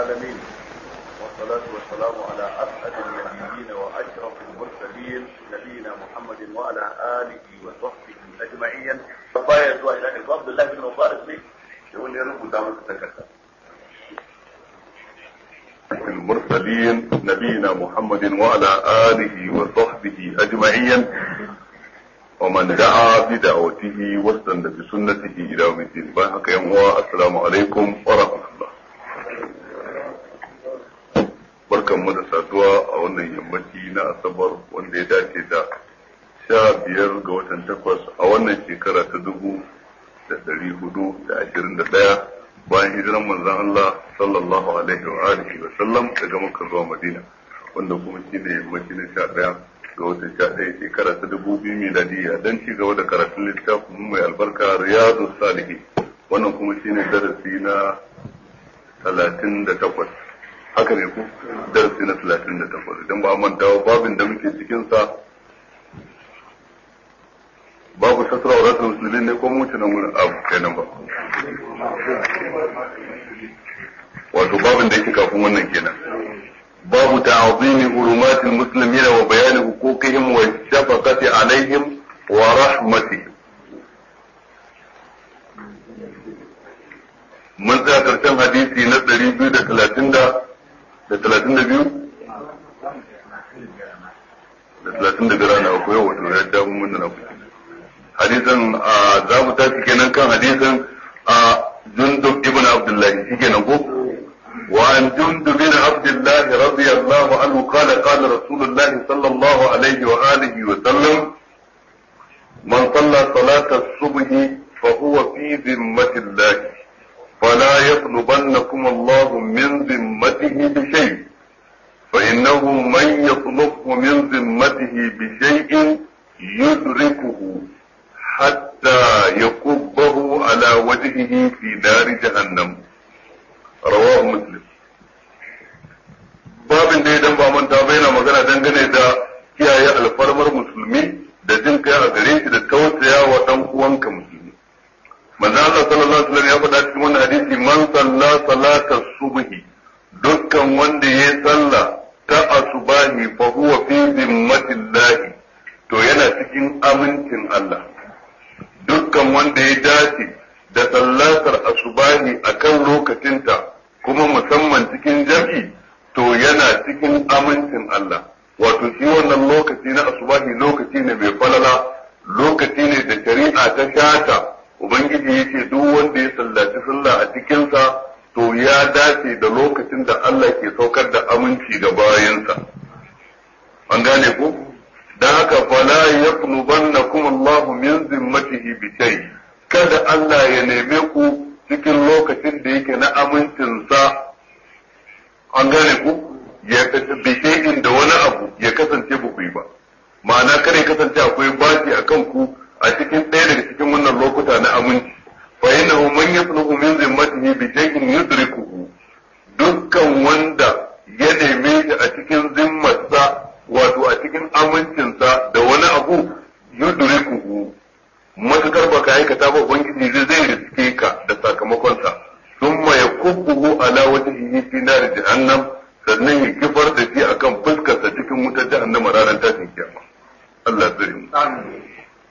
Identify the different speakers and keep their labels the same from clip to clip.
Speaker 1: العالمين والصلاة والسلام على أسعد النبيين وأشرف المرسلين نبينا محمد وعلى آله وصحبه أجمعين فبايا دعاء إلى عبد الله بن مبارك لي يقول لي رب دامك تكتب المرسلين نبينا محمد وعلى آله وصحبه أجمعين ومن دعا بدعوته واستنى بسنته إلى يوم الدين بارك يوم السلام عليكم ورحمة الله barkan mu da saduwa a wannan yammaci na asabar wanda ya dace da sha biyar ga watan takwas a wannan shekara ta dubu da dari hudu da ashirin da ɗaya bayan hijiran manzon Allah sallallahu alaihi wa alihi wa sallam daga Makka zuwa Madina wanda kuma shi ne yammaci na sha ɗaya ga watan sha ɗaya shekara ta dubu biyu miladiyya don ci gaba da karatun littafin mai albarka riyadu salihi wannan kuma shi ne darasi na talatin da takwas haka ne ku darasi na talatin da takwas idan ba manta babin da muke cikinsa babu sasra wa rasul musulmi ne ko mutu nan wurin abu kenan ba wato babin da yake kafin wannan kenan babu ta'zimi hurumatil muslimina wa bayani huquqihim wa shafaqati alaihim wa rahmatihim mun tsaya karshen hadisi na 230 da da talatin da biyu da talatin da biyar na uku yau wato ya damu mun na kuɗi hadisan za mu tashi kenan kan hadisan a jundub ibn abdullahi shi kenan ko وعن جندب بن عبد الله رضي الله عنه قال قال رسول الله صلى الله عليه وآله وسلم من صلى صلاة الصبح فهو في ذمة الله فلا يطلبنكم الله من ذمته بشيء فإنه من يطلبه من ذمته بشيء يدركه حتى يكبه على وجهه في نار جهنم رواه مسلم babin da idan ba manta ba yana magana dangane da kiyaye alfarmar musulmi da jin kai a gare shi da tausaya wa dan uwanka musulmi manzo Allah sallallahu alaihi wasallam ya faɗa cikin wannan hadisi man salla salata subhi dukkan wanda ya salla ta asubahi fa huwa fi zimmatillahi to yana cikin amincin Allah dukkan wanda ya dace da sallatar asubahi akan lokacinta kuma musamman cikin jam'i to yana cikin amincin Allah wato shi wannan lokaci na asubahi lokaci ne mai falala lokaci ne da shari'a ta shata Ubangiji ya ce duk wanda ya sallaci sallah a cikinsa to ya dace da lokacin da Allah ke saukar da aminci ga bayansa. An gane ku? Don haka fala ya kuma Allah min zimmatihi bi shay kada Allah ya neme ku cikin lokacin da yake na amincinsa an gane ku ya bi shay'in da wani abu ya kasance ba ku yi ba ma'ana kare kasance akwai bashi akan ku a cikin ɗaya daga cikin wannan lokuta na aminci fa innahu man yasluhu min zimmatihi bi shay'in yudrikuhu dukkan wanda ya neme shi a cikin zimmarsa wato a cikin amincinsa da wani abu yudrikuhu matukar baka aikata ba ubangiji zai zai riske ka da sakamakonsa thumma yakubbuhu ala wajhihi fi nar jahannam sannan ya kifar da shi akan fuskarsa cikin wutar jahannama ranar tashin kiyama Allah zai mu amin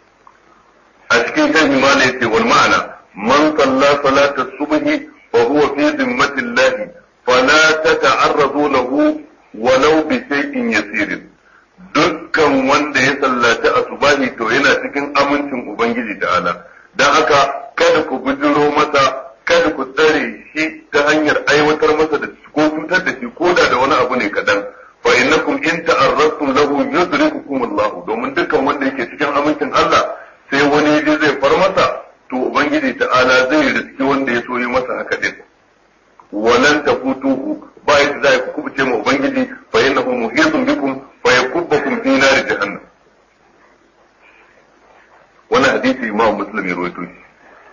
Speaker 1: a cikin kan himala yace wal ma'ana man salla salata subhi fa huwa fi zimmatillah fala tata'arradu lahu walau bi shay'in yasir dukkan wanda ya sallaci asubahi to yana cikin amincin ubangiji ta'ala dan haka kada ku bujiro masa kada ku tsare shi ta hanyar aiwatar masa da ko cutar da shi ko da da wani abu ne kadan fa innakum in ta'arradtum lahu yudrikukum Allah domin dukkan wanda yake cikin amincin Allah sai wani yaje zai far masa to ubangiji ta'ala zai riski wanda ya so yi masa haka din walan tafutuhu ba yadda za ku kubuce ma ubangiji fa innahu muhitun bikum fa yakubbakum fi nar jahannam wannan hadisi imam muslim ya rawaito shi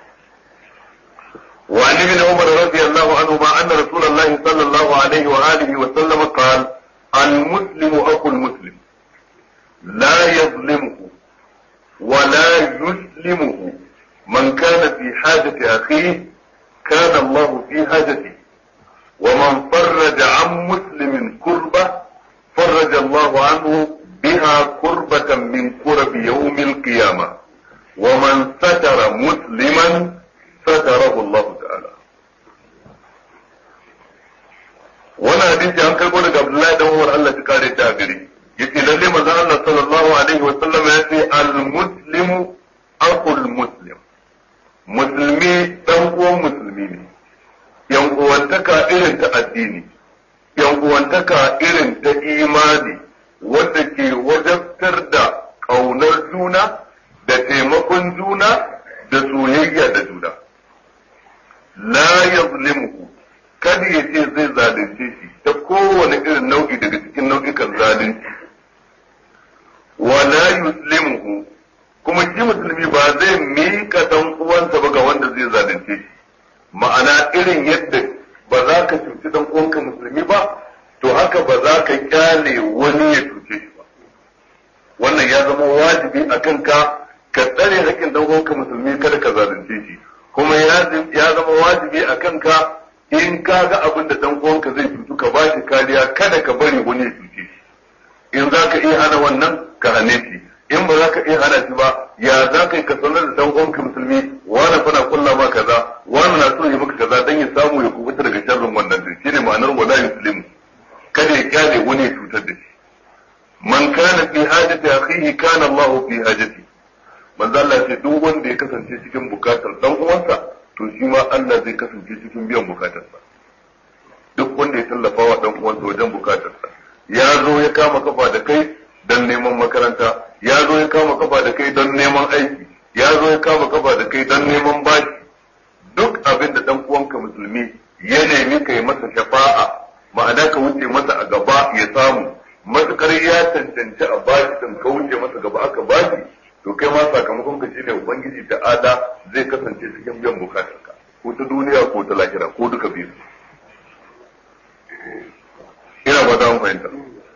Speaker 1: وعن ابن عمر رضي الله عنهما أن رسول الله صلى الله عليه وآله وسلم قال المسلم أخو المسلم لا يظلمه ولا يسلمه من كان في حاجة أخيه كان الله في حاجته hadisi an karbo daga Abdullahi dan Umar Allah ta kare ta gari yace lalle manzon Allah sallallahu alaihi wa sallam ya ce al muslimu aqul muslim musulmi dan uwan musulmi ne yan uwantaka irin ta addini yan uwantaka irin ta imani wanda ke wajabtar da ƙaunar juna da taimakon juna da soyayya da juna la yazlimuhu kada ya ce zai zalunce shi ta kowane irin nau'i daga cikin nau'ikan zalunci wa la yuslimuhu kuma shi musulmi ba zai mika dan uwansa ba ga wanda zai zalunce shi ma'ana irin yadda ba za ka cuci dan uwanka musulmi ba to haka ba za ka kyale wani ya cuce shi ba wannan ya zama wajibi a kanka ka tsare haƙƙin dan uwanka musulmi kada ka zalunce shi kuma ya zama wajibi a kanka in ka ga abin da dan uwanka zai cutu ka ba shi kariya kada ka bari wani ya cuce shi in za ka iya hana wannan ka hane shi in ba za ka iya hana shi ba ya za ka yi ka sanar da dan uwanka musulmi wani fana kulla ma kaza wani na so ya maka kaza dan ya samu ya kubuta daga sharrin wannan din shine ma'anar wala yuslimu kada ya kyale wani ya cutar da shi man kana fi hajati akhihi kana Allah fi hajati manzo Allah ce duk wanda ya kasance cikin bukatar dan uwansa to shi ma Allah zai kasance cikin biyan bukatarsa duk wanda ya tallafa wa dan uwansa wajen bukatarsa ya zo ya kama kafa da kai don neman makaranta ya zo ya kama kafa da kai don neman aiki ya zo ya kama kafa da kai don neman bashi duk abin da dan uwanka musulmi ya nemi ka yi masa shafa'a ma'ana ka wuce masa a gaba ya samu matukar ya cancanci a bashi din ka wuce masa gaba aka bashi to kai ma sakamakon ka shine ubangiji da ada zai kasance cikin biyan bukatarka ko ta duniya ko ta lahira ko duka biyu ina ba za mu fahimta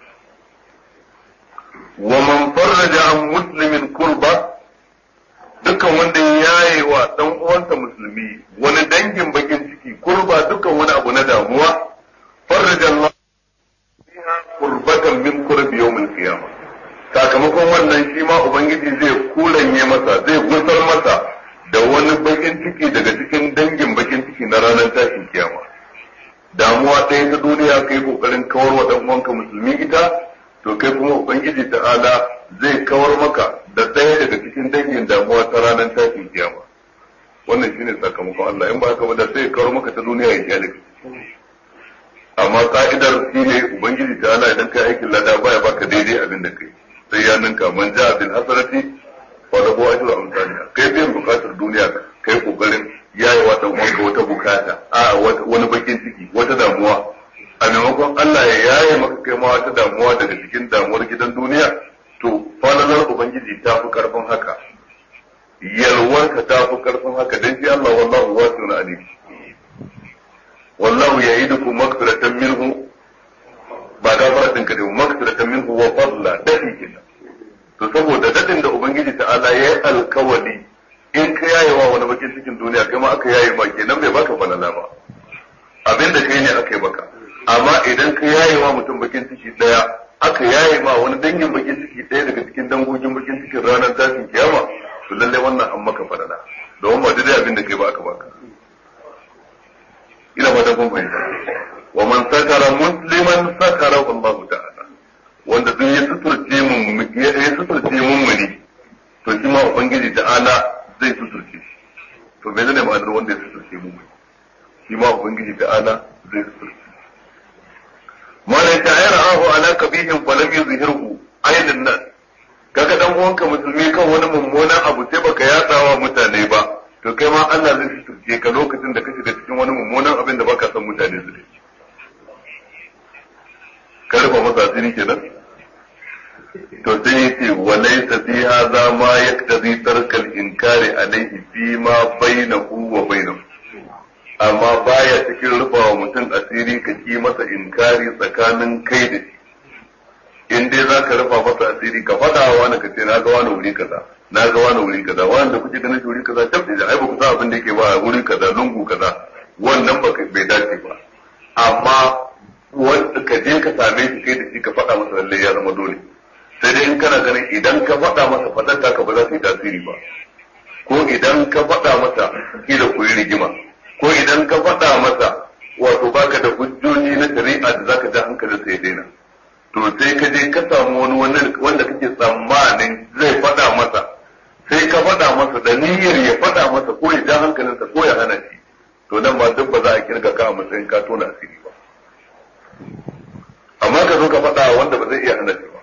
Speaker 1: wa man farraja an muslimin kurba dukkan wanda ya yaye wa dan uwansa musulmi wani dangin bakin ciki kurba dukkan wani abu na damuwa farraja Allah biha kurbatan min kurbi yawmil qiyamah sakamakon wannan shi ma ubangiji zai kuranye masa zai gusar masa da wani bakin ciki daga cikin dangin bakin ciki na ranar tashin kiyama damuwa ɗaya ta duniya kai kokarin kawar wa dan uwanka musulmi ita to kai kuma ubangiji ta'ala zai kawar maka da ɗaya daga cikin dangin damuwa ta ranar tashin kiyama wannan shine sakamakon Allah in ba haka ba da sai kawar maka ta duniya ya kyale amma ka'idar shine ubangiji ta'ala idan kai aikin lada baya baka daidai abin da kai sai ya ninka man ja'a bil hasanati fa lahu ajru amsalha kai biyan bukatar duniya kai kokarin yayi wa dan uwanka wata bukata a wani bakin ciki wata damuwa a maimakon Allah ya yaye maka kai ma wata damuwa daga cikin damuwar gidan duniya to falalar ubangiji ta fi karfin haka yalwarka ta fi karfin haka dan shi Allah wallahu wasi'un alim wallahu ya'idukum maghfiratan minhu ba gafaratin ka da maghfiratan minhu wa fadla dadi kenan to saboda dadin da ubangiji ta'ala ya yi alkawali in ka yaye wa wani bakin cikin duniya kai ma aka yaye ma kenan bai baka falala ba abinda kai ne aka yi baka amma idan ka yaye wa mutum bakin ciki daya aka yaye ma wani dangin bakin ciki daya daga cikin dangogin bakin cikin ranar tashin kiyama to lalle wannan an maka falala domin ba dai abin da kai ba aka baka ina ba da kun fahimta wa man sakara musliman sakara Allah ta'ala wanda duk ya suturce mun ya suturce mun muni to shi ma ubangiji ta'ala zai suturce shi to me ne ma'anar wanda ya suturce mun muni shi ma ubangiji ta'ala zai suturce malai ta ayar ahu ala kabihin falam yuzhirhu ainin nan kaga dan uwanka musulmi kan wani mummunan abu sai baka yatsawa mutane ba to kai ma Allah zai suturce ka lokacin da ka shiga cikin wani mummunan abin da baka san mutane su dace ka rufa masa asiri kenan to sai ya ce wa laysa fi hadha ma yaktazi tarkal inkari alayhi fi ma bainahu wa bainahu amma baya cikin rufa wa mutum asiri ka ki masa inkari tsakanin kai da shi in dai za ka rufa masa asiri ka faɗa wa wani ka ce na ga wani wuri kaza na ga wani wuri kaza wani da kuke ganin shi wuri kaza tabbata da ai ba ku san abin da yake ba wuri kaza lungu kaza wannan ba bai dace ba amma wanda ka je ka same shi kai da shi ka faɗa masa lallai ya zama dole sai dai in kana ganin idan ka faɗa masa faɗar taka ba za su yi tasiri ba ko idan ka faɗa masa kila ku yi rigima ko idan ka faɗa masa wato baka da hujjoji na shari'a da zaka ji hankalinsa ya daina to sai ka je ka samu wani wanda kake tsammanin zai faɗa masa sai ka faɗa masa da niyyar ya faɗa masa ko ya ja hankalinsa ko ya hana shi to nan ma duk ba za a kirga ka a matsayin ka tona asiri ba amma ka zo ka faɗa wanda ba zai iya hana shi ba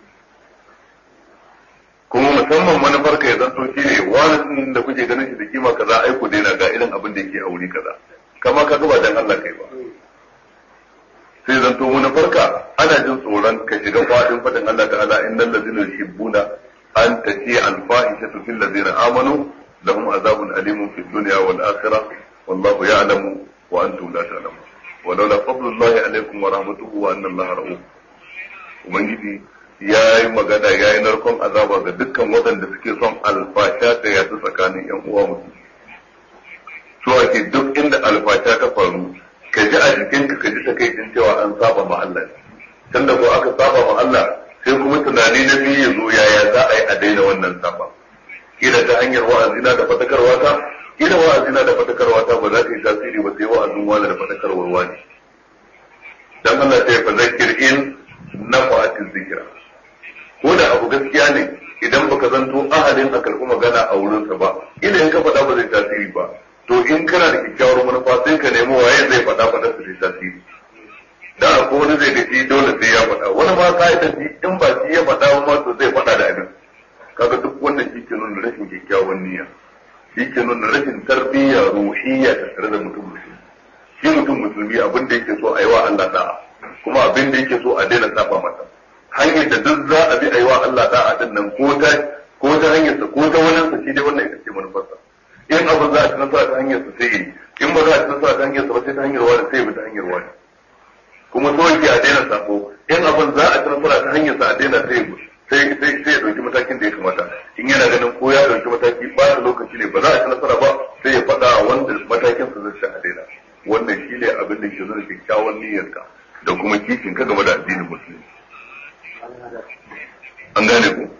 Speaker 1: kuma musamman manufar ka ya zanto shi ne wani da kuke ganin shi da kima kaza ai ku daina ga irin abin da yake a wuri kaza kama ka ba dan Allah kai ba sai zanto manufar ka ana jin tsoron ka shiga fadin fadin Allah ta'ala innal ladzina yuhibbuna an tati al fahishatu fil ladzina amanu lahum azabun alimun fid dunya wal akhirah wallahu ya'lamu wa antum la ta'lamun ولولا فضل الله عليكم ورحمته وان الله رؤوف ubangiji ya yi magana ya yi narkon azaba ga dukkan waɗanda suke son alfasha ta yasu tsakanin yan uwa musu so ake duk inda alfasha ta faru ka ji a jikinka ka ji takaicin cewa an saba ma Allah tunda ko aka saba ma Allah sai kuma tunani na biyu ya zo yaya za a yi a daina wannan saba kila ta hanyar wa'azina da fadakarwa ta kila wa'azina da fadakarwa ta ba za ta yi tasiri ba sai wa'azin wani da fadakarwar wani dan Allah sai fa zakir in nafa'atin zikira ko da abu gaskiya ne idan baka zanto ahalin a karɓi magana a wurinsa ba ila in ka faɗa ba zai tasiri ba to in kana da kyakkyawar manufa sai ka nemi waye zai faɗa faɗa su zai tasiri da ko wani zai da shi dole sai ya faɗa wani ma ka da shi in ba shi ya faɗa ba to zai faɗa da abin kaga duk wannan shi ke nuna rashin kyakkyawan niyya shi ke nuna rashin tarbiyya ruhiyya ta tare da mutum musulmi shi mutum musulmi abin da yake so a yi wa Allah da'a kuma abin da yake so a daina saba masa hanyar da duk za a bi a yi wa Allah da'a din nan ko ta ko ta hanyar sa ko ta wani sa shi dai wannan ita ce manufarsa in abu za a ci nasara ta hanyar sa sai yi in ba za a ci nasara ta hanyar sa ba sai ta hanyar wani sai bi ta hanyar wani kuma so yake a daina sako in abin za a ci nasara ta hanyar sa a daina sai sai sai sai ya dauki matakin da ya kamata in yana ganin ko ya dauki mataki ba da lokaci ne ba za a ci nasara ba sai ya faɗa wanda matakin sa zai a daina wannan shi ne abin da ke nuna kyakkyawan niyyarka da kuma kishin ka game da addinin musulmi an gane ku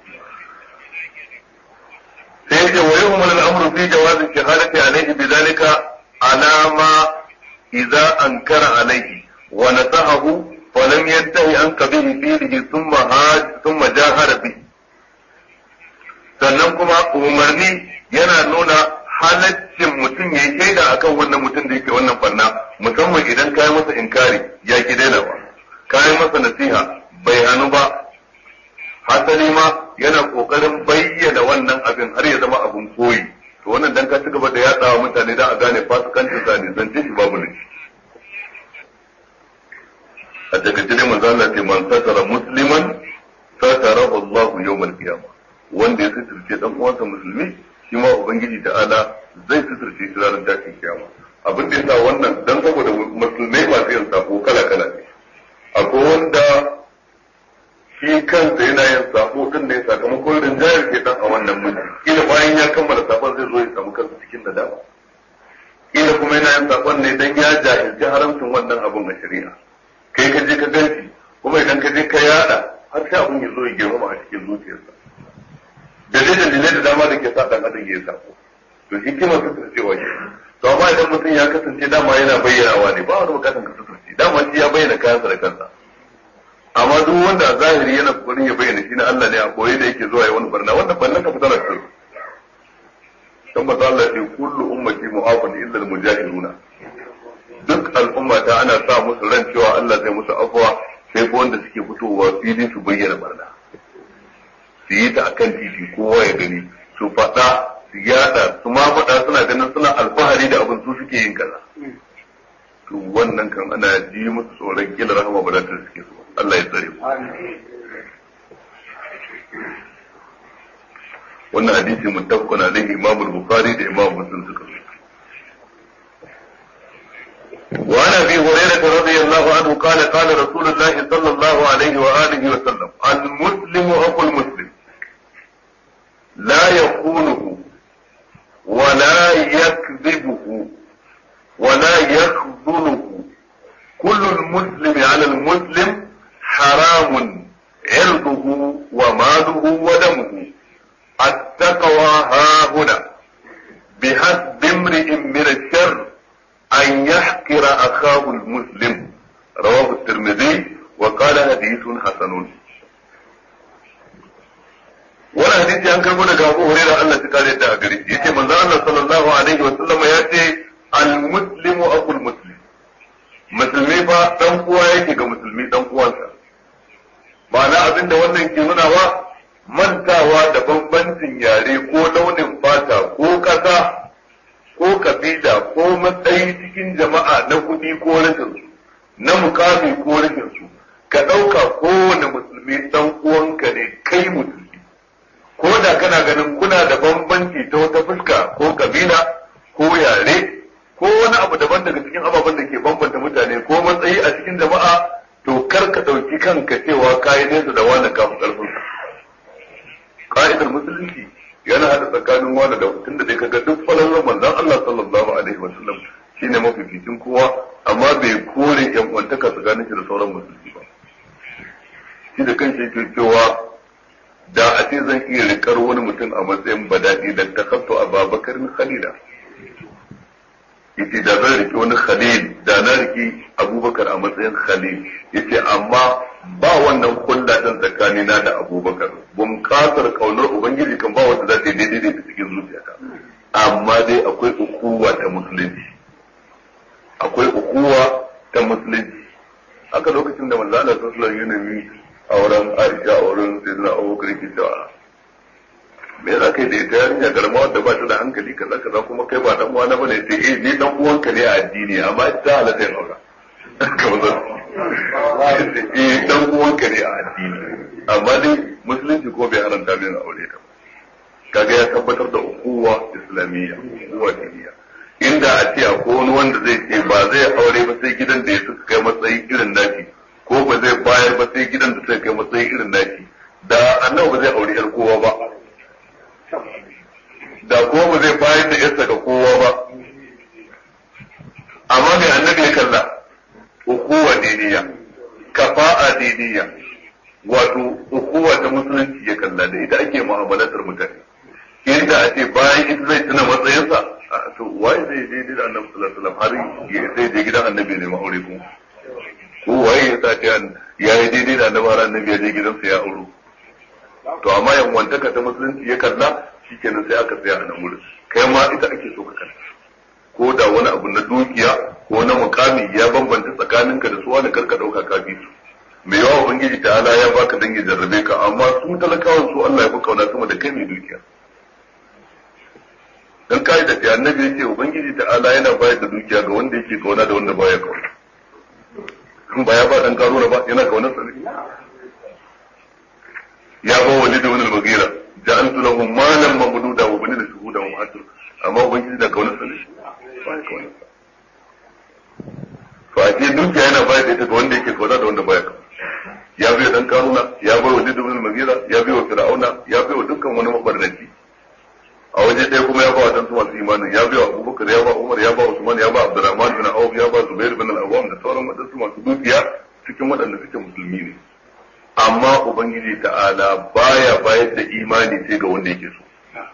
Speaker 1: sai yake wa yau mal al'amru fi jawazi shahadati alayhi bidhalika ala ma idza ankara alayhi wa nasahahu wa lam yantahi an qabihi fihi thumma haj thumma jahara bi sannan kuma umarni yana nuna halaccin mutum ya yi shaida akan wannan mutum da yake wannan fanna musamman idan kayi masa inkari ya ki dainawa kayi masa nasiha bai hannu ba hasali ma yana kokarin bayyana wannan abin har ya zama abin koyi to wannan dan ka ci gaba da yatsawa mutane da a gane fasikancin sa ne zance shi babu ne a takaice dai manzo Allah ce man satara musliman satarahu Allah yawmal qiyamah wanda ya suturce dan uwansa musulmi shi ma ubangiji ta'ala zai suturce shi ranar tashin kiyama abin da yasa wannan dan saboda musulmai masu yin sako kala kala ne akwai wanda shi kansa yana yin sako din ne sakamakon rinjayar ke dan a wannan mulki kila bayan ya kammala sakon zai zo ya samu kansa cikin nadama kila kuma yana yin sakon ne dan ya jahilci haramcin wannan abun a shari'a kai ka je ka ganci kuma idan ka je ka yada har sai abun ya zo ya girmama a cikin zuciyarsa da dai dalilai da dama da ke sa dan adam ya sako to shi kima cewa ke to amma idan mutum ya kasance dama yana bayyanawa ne ba wani bukatan ka suturce dama shi ya bayyana kayansa da kansa amma duk wanda a zahiri yana kokarin ya bayyana shi na Allah ne a koyi da yake zuwa ya wani barna wannan barnan ka fitar da shi dan maza Allah ya kullu ummati mu'afan illa al-mujahiruna duk al'umma ta ana sa musu ran cewa Allah zai musu afwa sai ko wanda suke fitowa fili su bayyana barna su yi ta akan titi kowa ya gani su faɗa su yada su ma faɗa suna ganin suna alfahari da abin su suke yin kaza to wannan kan ana ji musu tsoron kila rahama ba za ta suke so Allah ya tsare mu wannan hadisi muttafaqun alaihi Imam al-Bukhari da Imam Muslim suka so وعن ابي هريره رضي الله عنه قال قال رسول الله صلى الله عليه واله وسلم المسلم اخو المسلم لا يخونه ولا يكذبه ولا يخذله كل المسلم على المسلم حرام عرضه وماله ودمه التقوى ها هنا بحسب امرئ من الشر أن يحقر أخاه المسلم رواه الترمذي wa qala hadithun hasanun wani hadisi an karbo daga Abu Hurairah Allah ya kare da gari yace manzo Allah sallallahu alaihi wa sallam ya ce al muslimu aqul muslim musulmi fa dan uwa yake ga musulmi dan uwansa ma'ana abinda wannan ke nuna wa mantawa da bambancin yare ko launin fata ko kasa ko kabila ko matsayi cikin jama'a na kuɗi ko rashin su na mukami ko rashin su ka ɗauka kowane musulmi dan uwanka ne kai musulmi ko da kana ganin kuna da bambanci ta wata fuska ko kabila ko yare ko wani abu daban daga cikin ababen da ke bambanta mutane ko matsayi a cikin jama'a to kar ka ɗauki kanka cewa kayi nesa da wani kafin ƙarfin ka'idar musulunci yana hada tsakanin wani da tun da dai kaga duk falalar manzon Allah sallallahu alaihi wa sallam shine mafificin kowa amma bai kore yan uwantaka tsakanin shi da sauran musulmi ba shi da kanshi yake cewa da a ce zan iya rikar wani mutum a matsayin badadi da ta kafto a babakarin khalila yace da zan rike wani khalil da na rike abubakar a matsayin khalil yace amma ba wannan kulla din tsakani na da abubakar bun kasar kaunar ubangiji kan ba wanda za ta yi daidai da cikin zuciyata amma dai akwai ukuwa ta musulunci akwai ukuwa ta musulunci haka lokacin da manzo Allah sallallahu alaihi wasallam auren Aisha auren Sayyidina Abubakar ke cewa me za ka yi da ita yarinya garma wadda ba ta da hankali kaza kaza kuma kai ba dan uwana bane sai eh ni dan uwanka ne a addini amma ita halatta yin aura eh dan uwanka ne a addini amma dai musulunci ko bai haranta min aure ta kaga ya tabbatar da ukuwa islamiyya ukuwa diniya inda a ce akwai wani wanda zai ce ba zai aure ba sai gidan da ya suka kai matsayi irin nashi ko ba zai bayar ba sai gidan da suka kai matsayi irin nashi da annabi ba zai aure yar kowa ba da kuma ba zai bayar da yarsa ga kowa ba amma mai annabi ya kalla ukuwa diniya kafa'a diniya wato ukuwa ta musulunci ya kalla da ita ake mu'amalatar mutane inda a ce bayan ita zai tuna matsayinsa to waye zai je da annabi sallallahu alaihi wasallam har ya sai je gidan annabi ne ma'aure kuma ko waye ya sa ta ya yi daidai da annabi har annabi ya je gidansa ya auro to amma yan wantaka ta musulunci ya kalla shikenan sai aka tsaya a nan wurin kai ma ita ake so ka kalla ko da wani abu na dukiya ko na mukami ya bambanta tsakaninka da su wani karka dauka ka bi su mai yawa ubangiji ta ala ya baka dan ya jarrabe ka amma su talakawan su Allah ya fi kauna sama da kai mai dukiya dan kai da ta annabi yace ubangiji ta ala yana bayar da dukiya ga wanda yake kauna da wanda baya kauna kun ba ya ba dan karuna ba yana kaunar sa ne ya ba walid ibn al-mughira ja'altu lahu malan mamduda wa banina shuhuda wa ma'atur amma ubangiji da kaunar sa ne baya kaunar sa to a ce dukiya yana bayar da ita ga wanda yake kauna da wanda baya kauna ya bai dan karuna ya bai wa liddu bin magira ya bai wa fir'auna ya bai wa dukkan wani mabarnaci a waje ɗaya kuma ya ba wa tantu masu imanin ya bai wa abubakar ya ba umar ya ba usman ya ba abdurrahman bin auf ya ba zubair bin al-awwam da sauran wadansu masu dukiya cikin waɗanda suke musulmi ne amma ubangiji ta'ala baya bayar da imani sai ga wanda yake so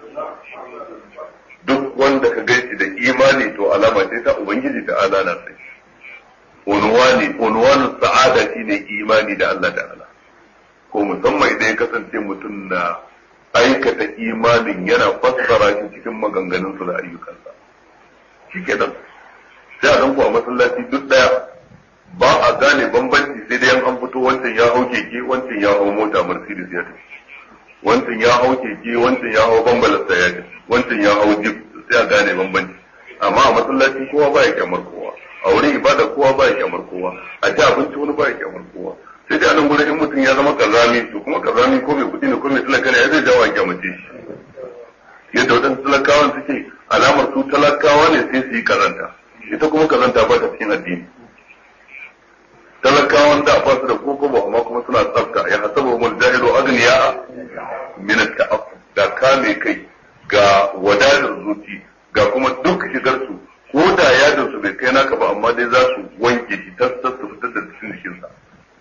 Speaker 1: duk wanda ka gaishe da imani to alama ce ta ubangiji ta'ala na sai unwani unwanin sa'ada shine imani da Allah ta'ala ko musamman idan ya kasance mutum na aikata imanin yana fassara shi cikin maganganunsa da ayyukansa shikenan sai a ku a masallaci duk daya ba a gane bambanci sai dai an fito wancan ya hau keke wancan ya hau mota mercedes ya tafi wancan ya hau keke wancan ya hau bambalasta ya tafi wancan ya hau jeep sai a gane bambanci amma a masallaci kowa ba ya kyamar kowa a wurin ibada kowa ba ya kyamar kowa a ci abinci wani ba ya kyamar kowa sai dai anan gurin in mutum ya zama kazami to kuma kazami ko mai kuɗi ne ko mai talaka ne ya zai jawo a kyamace shi yadda waɗansu talakawan suke alamar su talakawa ne sai su yi kazanta ita kuma kazanta ba ta cikin addini talakawan da ba su da koko ba amma kuma suna tsafta ya hasabu mul jahilu agniya min at-ta'affuf da kame kai ga wadatar zuci ga kuma duk shigar su ko da yadin su bai kai naka ba amma dai za su wanke shi tas tas su fitar da cikin jikin sa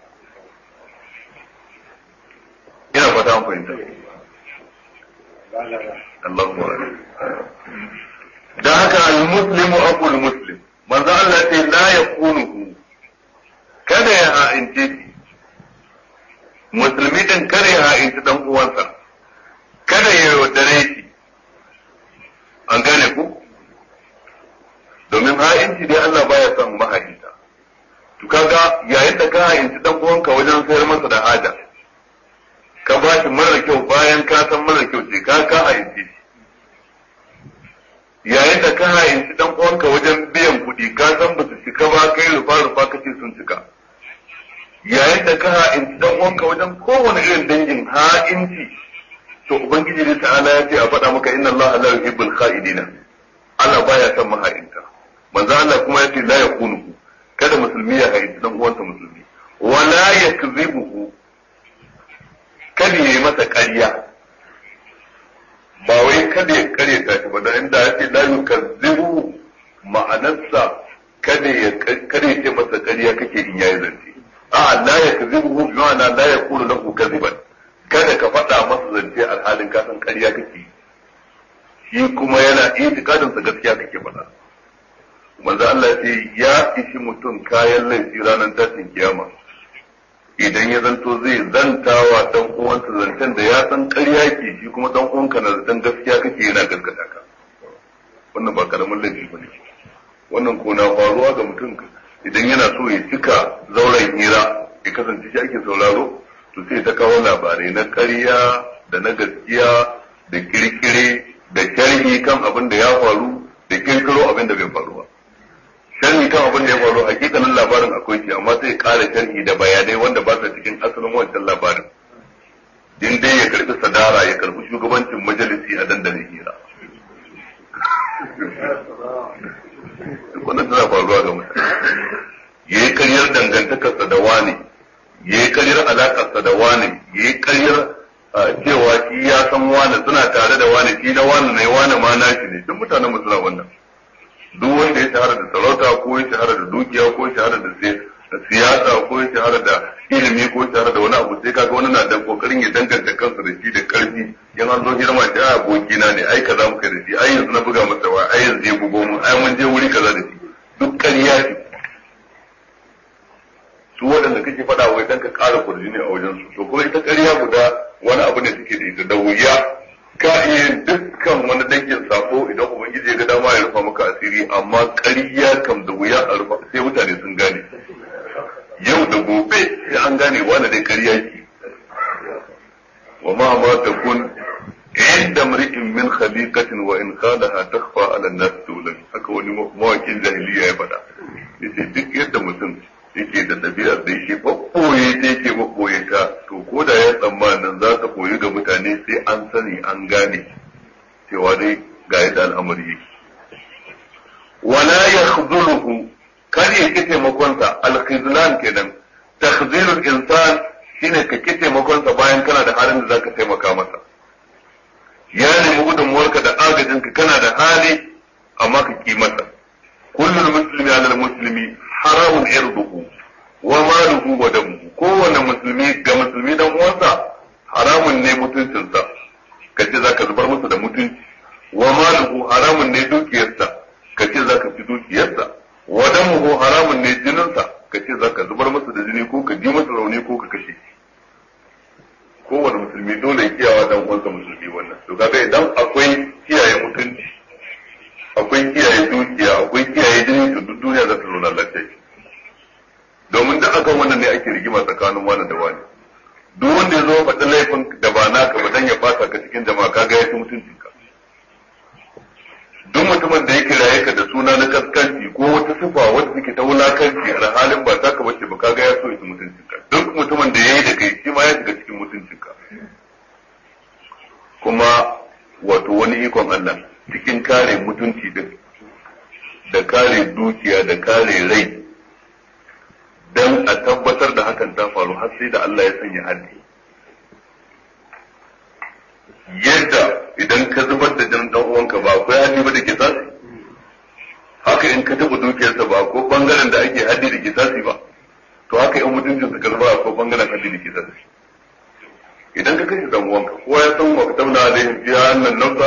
Speaker 1: ina fata an fahimta Allahu da haka al-muslimu aqul muslim manzo Allah ya ce la yakunu kada ya ha'ince shi musulmi din kare ha'inci dan uwansa kada ya yaudare shi an gane ku domin ha'inci dai Allah baya son maha'inta to kaga yayin da ka ha'inci dan uwanka wajen sayar masa da haja ka ba shi mara kyau bayan ka san mara kyau ce ka ka ha'inci shi yayin da ka ha'inci dan uwanka wajen biyan kuɗi ka san ba su cika ba kai rufa rufa kace sun cika yayin da ka ha'inci dan uwanka wajen kowane irin dangin ha'inci to ubangiji ne ta'ala ya ce a faɗa maka inna Allah la yuhibbul kha'idina Allah baya son maha'inta manzo Allah kuma ya ce la yakunu kada musulmi ya ha'inci dan uwansa musulmi wala yakzibuhu kada ya yi masa ƙarya ba wai kada ya kare ta ba da inda ya ce la yukazzibu ma'anarsa kada ya kada ya ce masa ƙarya kake in yayi zance a la yakzibu bi ma'ana la yaqulu lahu kadhiban kada ka faɗa masa zance alhalin ka san ƙarya kake shi kuma yana itikadin sa gaskiya kake faɗa manzo Allah ya ce ya ishi mutum kayan laifi ranar tashin kiyama idan ya zanto zai zantawa dan uwansa zancen da ya san ƙarya ke shi kuma dan uwanka na zaton gaskiya kake yana gaskata ka wannan ba karamin laifi bane wannan ko na faruwa ga mutum idan yana so ya cika zauren hira ya kasance shi ake sauraro to sai ta kawo labarai na ƙarya da na gaskiya da kirkire da sharhi kan abin da ya faru da kirkiro abin da bai faru ba sharhi kan abin da ya faru hakikanin labarin akwai shi amma sai ƙara sharhi da bayanai wanda ba su cikin asalin wancan labarin din dai ya karbi sadara ya karbi shugabancin majalisi a dandalin hira wannan tana faruwa ga mutane ya yi karyar dangantakarsa da wani ya yi karyar alakarsa da wani ya yi karyar cewa shi ya san wani suna tare da wani shi na wani ne wani ma nashi ne duk mutanen mu suna wannan duk wanda ya shahara da sarauta ko ya shahara da dukiya ko ya shahara da siyasa ko ya shahara da ilimi ko ya shahara da wani abu sai kaga wani na da kokarin ya danganta kansa da shi da karfi yan an zo hira ma shi a abokina ne ai kaza muka da shi ai yanzu na buga masa wa ai yanzu ya bugo mu ai mun je wuri kaza da shi duk ƙarya ce su waɗanda kake faɗa wai dan ka ƙara kurjini a wajen su to kuma ita ƙarya guda wani abu ne suke da ita da wuya ka iya dukkan wani dangin sako idan ubangiji ya ga dama ya rufa maka asiri amma ƙarya kam da wuya a rufa sai mutane sun gane yau da gobe sai an gane wani dai ƙarya ki wa ma ma takun inda mri'in min khaliqatin wa in khalaha takhfa ala an-nas tulan haka wani mawakin jahiliya ya faɗa yace duk yadda mutum yake da ɗabi'ar da yake ɓaɓɓoye ta yake ɓaɓɓoye ta to ko da ya tsammanin za ta koyi ga mutane sai an sani an gane cewa dai ga yadda al'amari yake wala yakhdhuluhu kar ya ki taimakonsa al-khizlan kenan takhzilul insan shine ka ki taimakonsa bayan kana da halin da zaka taimaka masa ya nemi gudunmuwarka da agajinka kana da hali amma ka ki masa kullum muslimi ala muslimi haramun irduhu wa maluhu wa damuhu kowane musulmi ga musulmi dan uwansa haramun ne mutuncinsa ka ce zaka zubar masa da mutunci wa maluhu haramun ne dukiyarsa ka ce zaka fi dukiyarsa wa damuhu haramun ne jininsa ka ce zaka zubar masa da jini ko ka ji masa rauni ko ka kashe kowane musulmi dole ya kiyawa dan uwansa musulmi wannan to kaga idan akwai kiyaye mutunci akwai kiyaye dukiya akwai kiyaye jini to duk duniya za ta zauna lafiya domin da akan wannan ne ake rigima tsakanin wani da wani duk wanda ya zo faɗi laifin da ba naka ba dan ya fata ka cikin jama'a kaga ya ci mutuncinka duk mutumin da ya kiraye ka da suna na kaskanci ko wata sifa wadda take ta wulakanci a halin ba taka bace ba kaga ya so ya ci mutuncinka duk mutumin da ya yi da kai shi ma ya shiga cikin mutuncinka kuma wato wani ikon Allah cikin kare mutunci din da kare dukiya da kare rai dan a tabbatar da hakan ta faru har sai da Allah ya sanya haddi yadda idan ka zubar da jinin dan uwanka ba akwai haddi ba da kisasi haka in ka taba dukiyarsa ba ko bangaren da ake haddi da kisasi ba to haka in mutuncin ka zuba ko bangaren haddi da kisasi idan ka kashe dan uwanka kowa ya san wa katabna alaihim fiha annan nafsa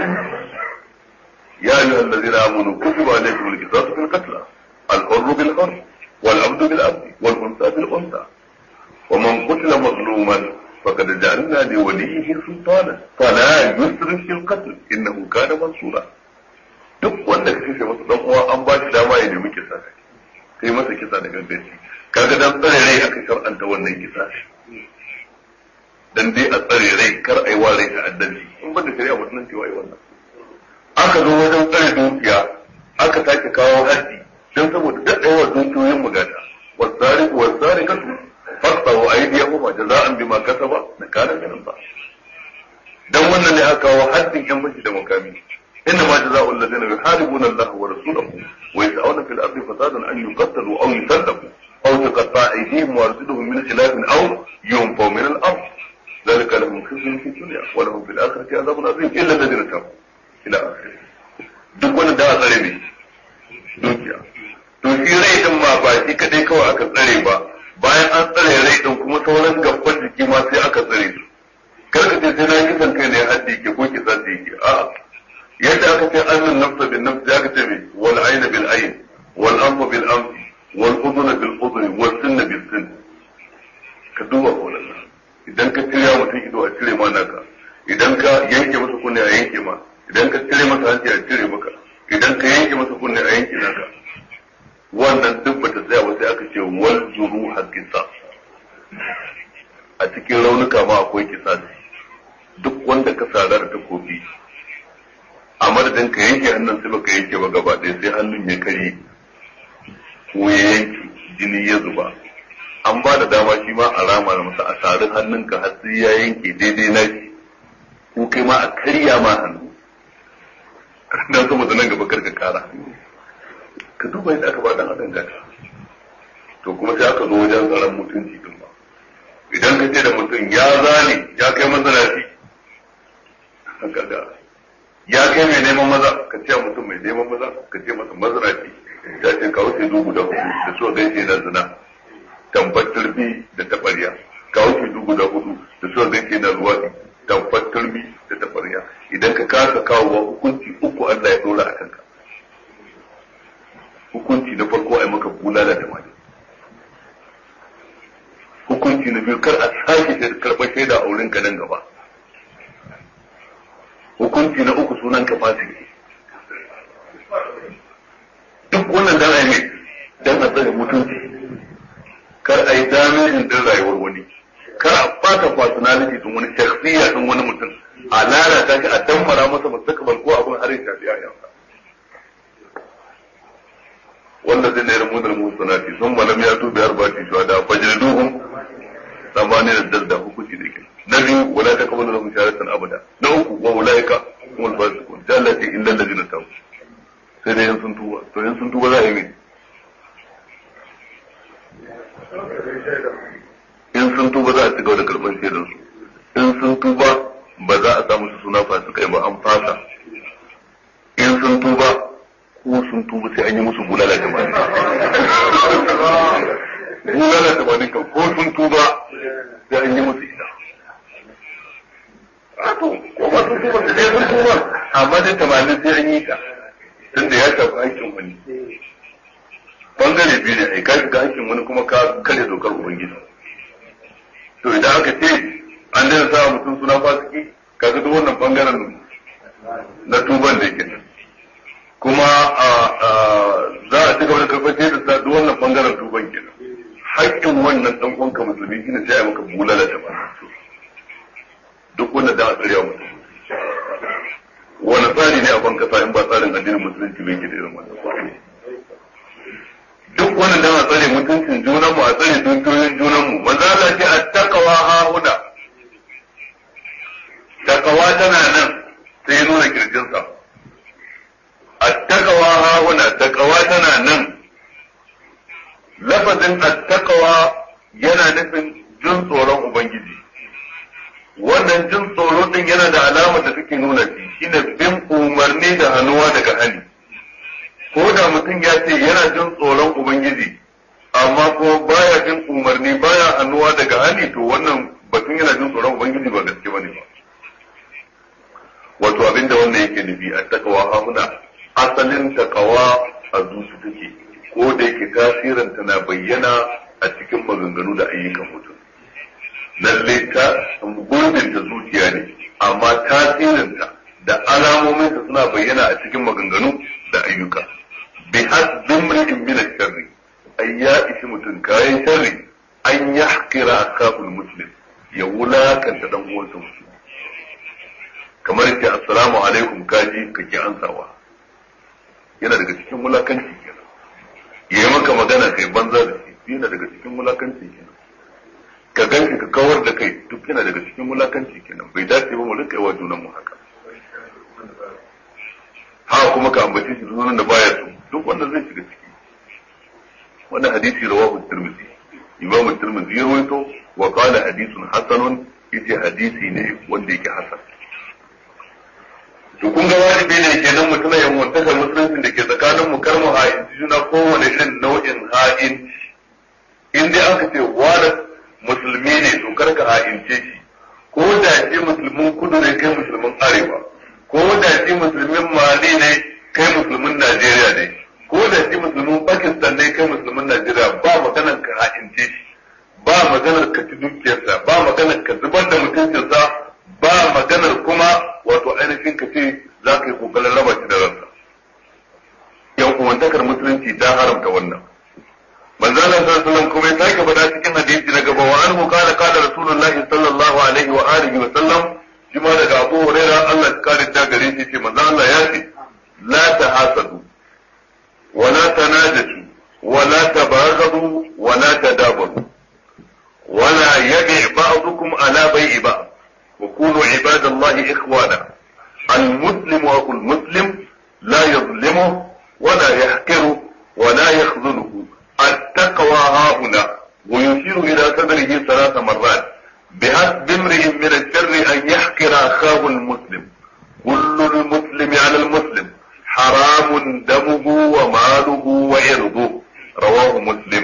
Speaker 1: ya ayyuha allazina amanu kutiba alaykum alqisasu fil qatl al-hurru bil hurr wal abdu bil abdi wal unsa bil unsa wa man qutila mazluman faqad ja'alna li waliyhi sultana fala yusrif fil qatl innahu kana mansura duk wanda ka kashe masa dan uwa an ba shi dama ya nemi kisa kai masa kisa da ganganci kaga dan tsare rai aka shar'anta wannan kisa dan dai a tsare rai kar ai wa rai ta'addanci in banda shari'a musulunci wai wannan aka zo wajen tsare dukiya aka sake kawo haddi dan saboda daɗewa dukiyoyin mugata والسارق والسارقة فاقطعوا أيديهما جزاء بما كسبا نكالا من الله dan wannan ne aka kawo haddin yan bashi da makami inna ma jazaa'u alladhina yuharibuna Allah wa rasulahu wa yas'una fil ardi fasadan an yuqtalu aw yusallabu aw tuqatta'a aydihim wa arjuluhum min khilafin aw yunfaw min al-ard ذلك لهم خزي في الدنيا ولهم في الآخرة عذاب عظيم إلا الذين تابوا إلى آخره duk wani da a tsare ne dukiya to shi rai din ma ba shi kadai kawai aka tsare ba bayan an tsare rai din kuma sauran gaban jiki ma sai aka tsare su kar ka ce sai na kisan kai ne haddi ke ko kisa ce yake a yadda aka ce annun nafsa bin nafsi aka ce me wal ayna bil ayn wal anfa bil anf wal udhuna bil udhuni wal sinna bil sin ka duba wannan idan ka cire mutum ido a cire ma naka idan ka yanke masa kunne a yanke ma idan ka cire masa hanci a cire maka idan ka yanke masa kunne a yanke naka wannan duk bata tsaya ba sai aka ce wal juru hakisa a cikin raunuka ma akwai kisa duk wanda ka sara da takobi a madadin ka yanke hannun sai baka yanke ba gaba ɗaya sai hannun ya karye ko ya yanke jini ya zuba an ba da dama shi ma a rama da masa a sari hannunka har sai ya yanke daidai na shi ko kai ma a karya ma hannu dan saboda nan gaba karka kara ka duba yadda aka ba dan adam gata to kuma sai aka zo wajen tsaron mutunci din ba idan ka ce da mutum ya zane ya kai mazanaci kaga ya kai mai neman maza ka ce mutum mai neman maza ka ce masa mazanaci ya ce kawo sai dubu da hudu da so gaishe na zina tambar turbi da tabariya kawo shi dubu da hudu da so gaishe na luwaɗi tambar turbi da tabariya idan ka kasa kawo hukunci uku Allah ya dora a kanka hukunci na farko a yi maka bulala da mani hukunci na biyu kar a sake karɓar shaida a wurin ka nan gaba hukunci na uku sunan ka fasiki duk wannan dan a yi dan a tsare mutunci kar a yi damejin din rayuwar wani kar a fata personality din wani shakhsiya din wani mutum a lalata shi a damfara masa mustaqbal ko abin har ya shafi yayansa wanda zai nayar mudar musanati sun malam ya tubi arba'ati shuhada fajriduhum tsamani da dalda hukunci da ke na biyu wala ta kabalu lahum shahadatan abada na uku wa ulaika humul fasiqun jallati illa allazina tabu sai dai yan sun tuba to yan sun tuba za a yi mai in sun tuba za a ci gaba da karɓar shaidar su in sun tuba ba za a samu su suna fasikai ba an fasa in sun tuba ko sun tuba sai an yi musu bulala tamanin bulala tamanin kan ko sun tuba sai an yi musu ita to ko ba sun tuba sai sun tuba amma dai tamanin sai an yi ta tunda ya shafi haƙƙin wani bangare biyu ne ai ka shiga haƙƙin wani kuma ka kare dokar ubangiji to idan aka ce an daina sa mutum suna fasiki kaga duk wannan bangaren na tuban da yake nan kuma za a ci gaba da karɓar da sa duk wannan bangaren tuban kenan haƙƙin wannan ɗan uwanka musulmi shine sai a maka bulala ta ba duk wannan da a tsarewa mutum wani tsari ne a ban kasa in ba tsarin addinin musulunci bai ke da irin wannan duk wannan dan a tsare mutuncin junan mu a tsare dukiyoyin junan mu manzo Allah ce attaqwa ha huda takawa tana nan sai nuna kirjinsa attaqwa ha huda takawa tana nan lafazin attaqwa yana nufin jin tsoron ubangiji wannan jin tsoro din yana da alamar da take nuna shi shine bin umarni da hannuwa daga hali ko da mutum ya ce yana jin tsoron ubangiji amma ko baya jin umarni baya hannuwa daga hali to wannan batun yana jin tsoron ubangiji ba gaske bane ba wato abinda wannan yake nufi a takawa hamuna asalin takawa a zuci take ko da yake tasirin na bayyana a cikin maganganu da ayyukan mutum lalle ta gurbinta zuciya ne amma tasirinta da alamominta suna bayyana a cikin maganganu da ayyuka bi hasbin mri'in min sharri ay ya ishi mutum kayan sharri an yahqira akabul muslim ya wulakanta dan uwansa musulmi kamar yake assalamu alaikum kaji kake ansawa yana daga cikin wulakanci kenan yayi maka magana kai banza da shi yana daga cikin wulakanci kenan ka ganshi ka kawar da kai duk yana daga cikin wulakanci kenan bai dace ba mu rinka yi wa junan mu haka ha kuma ka ambace shi sunan da baya so duk wanda zai shiga ciki wannan hadisi rawahu tirmidhi imam tirmidhi ya rawaito wa qala hadithun hasanun yace hadisi ne wanda yake hasan to kun ga wajibi ne kenan mutum ya mutunta musulunci da ke tsakanin mu kar mu ha'in juna kowane irin nau'in ha'in in dai aka ce wani musulmi ne to kar ka ha'ince shi ko da shi musulmin kudu ne kai musulmin arewa ko da shi musulmin mali ne kai musulmin najeriya ne ko da shi musulmin pakistan ne kai musulmin najeriya ba maganar ka ha'ince shi ba maganar ka ci dukiyarsa ba maganar ka zubar da mutuncinsa ba maganar kuma wato ainihin ka ce za ka yi kokarin raba shi da ransa yan uwantakar musulunci ta haramta wannan manzo Allah sallallahu alaihi wasallam kuma ya sake faɗa cikin hadisi na gaba wa anhu qala qala rasulullah sallallahu alaihi wa alihi wa sallam shi ma daga Abu Huraira Allah ya kare ta gare shi ce manzo Allah ya ce la tahasadu wa la tanajatu wa la tabaghadu wa la tadabaru wa la yabi ba'dukum ala bai'i ba'd wa kunu ibadallahi ikhwana المسلم أخو المسلم لا يظلمه ولا يحقره ولا يخذله التقوى ها هنا ويشير إلى صدره ثلاث مرات بحسب امرئ من الشر أن يحقر أخاه المسلم كل المسلم على المسلم حرام دمه وماله وعرضه رواه مسلم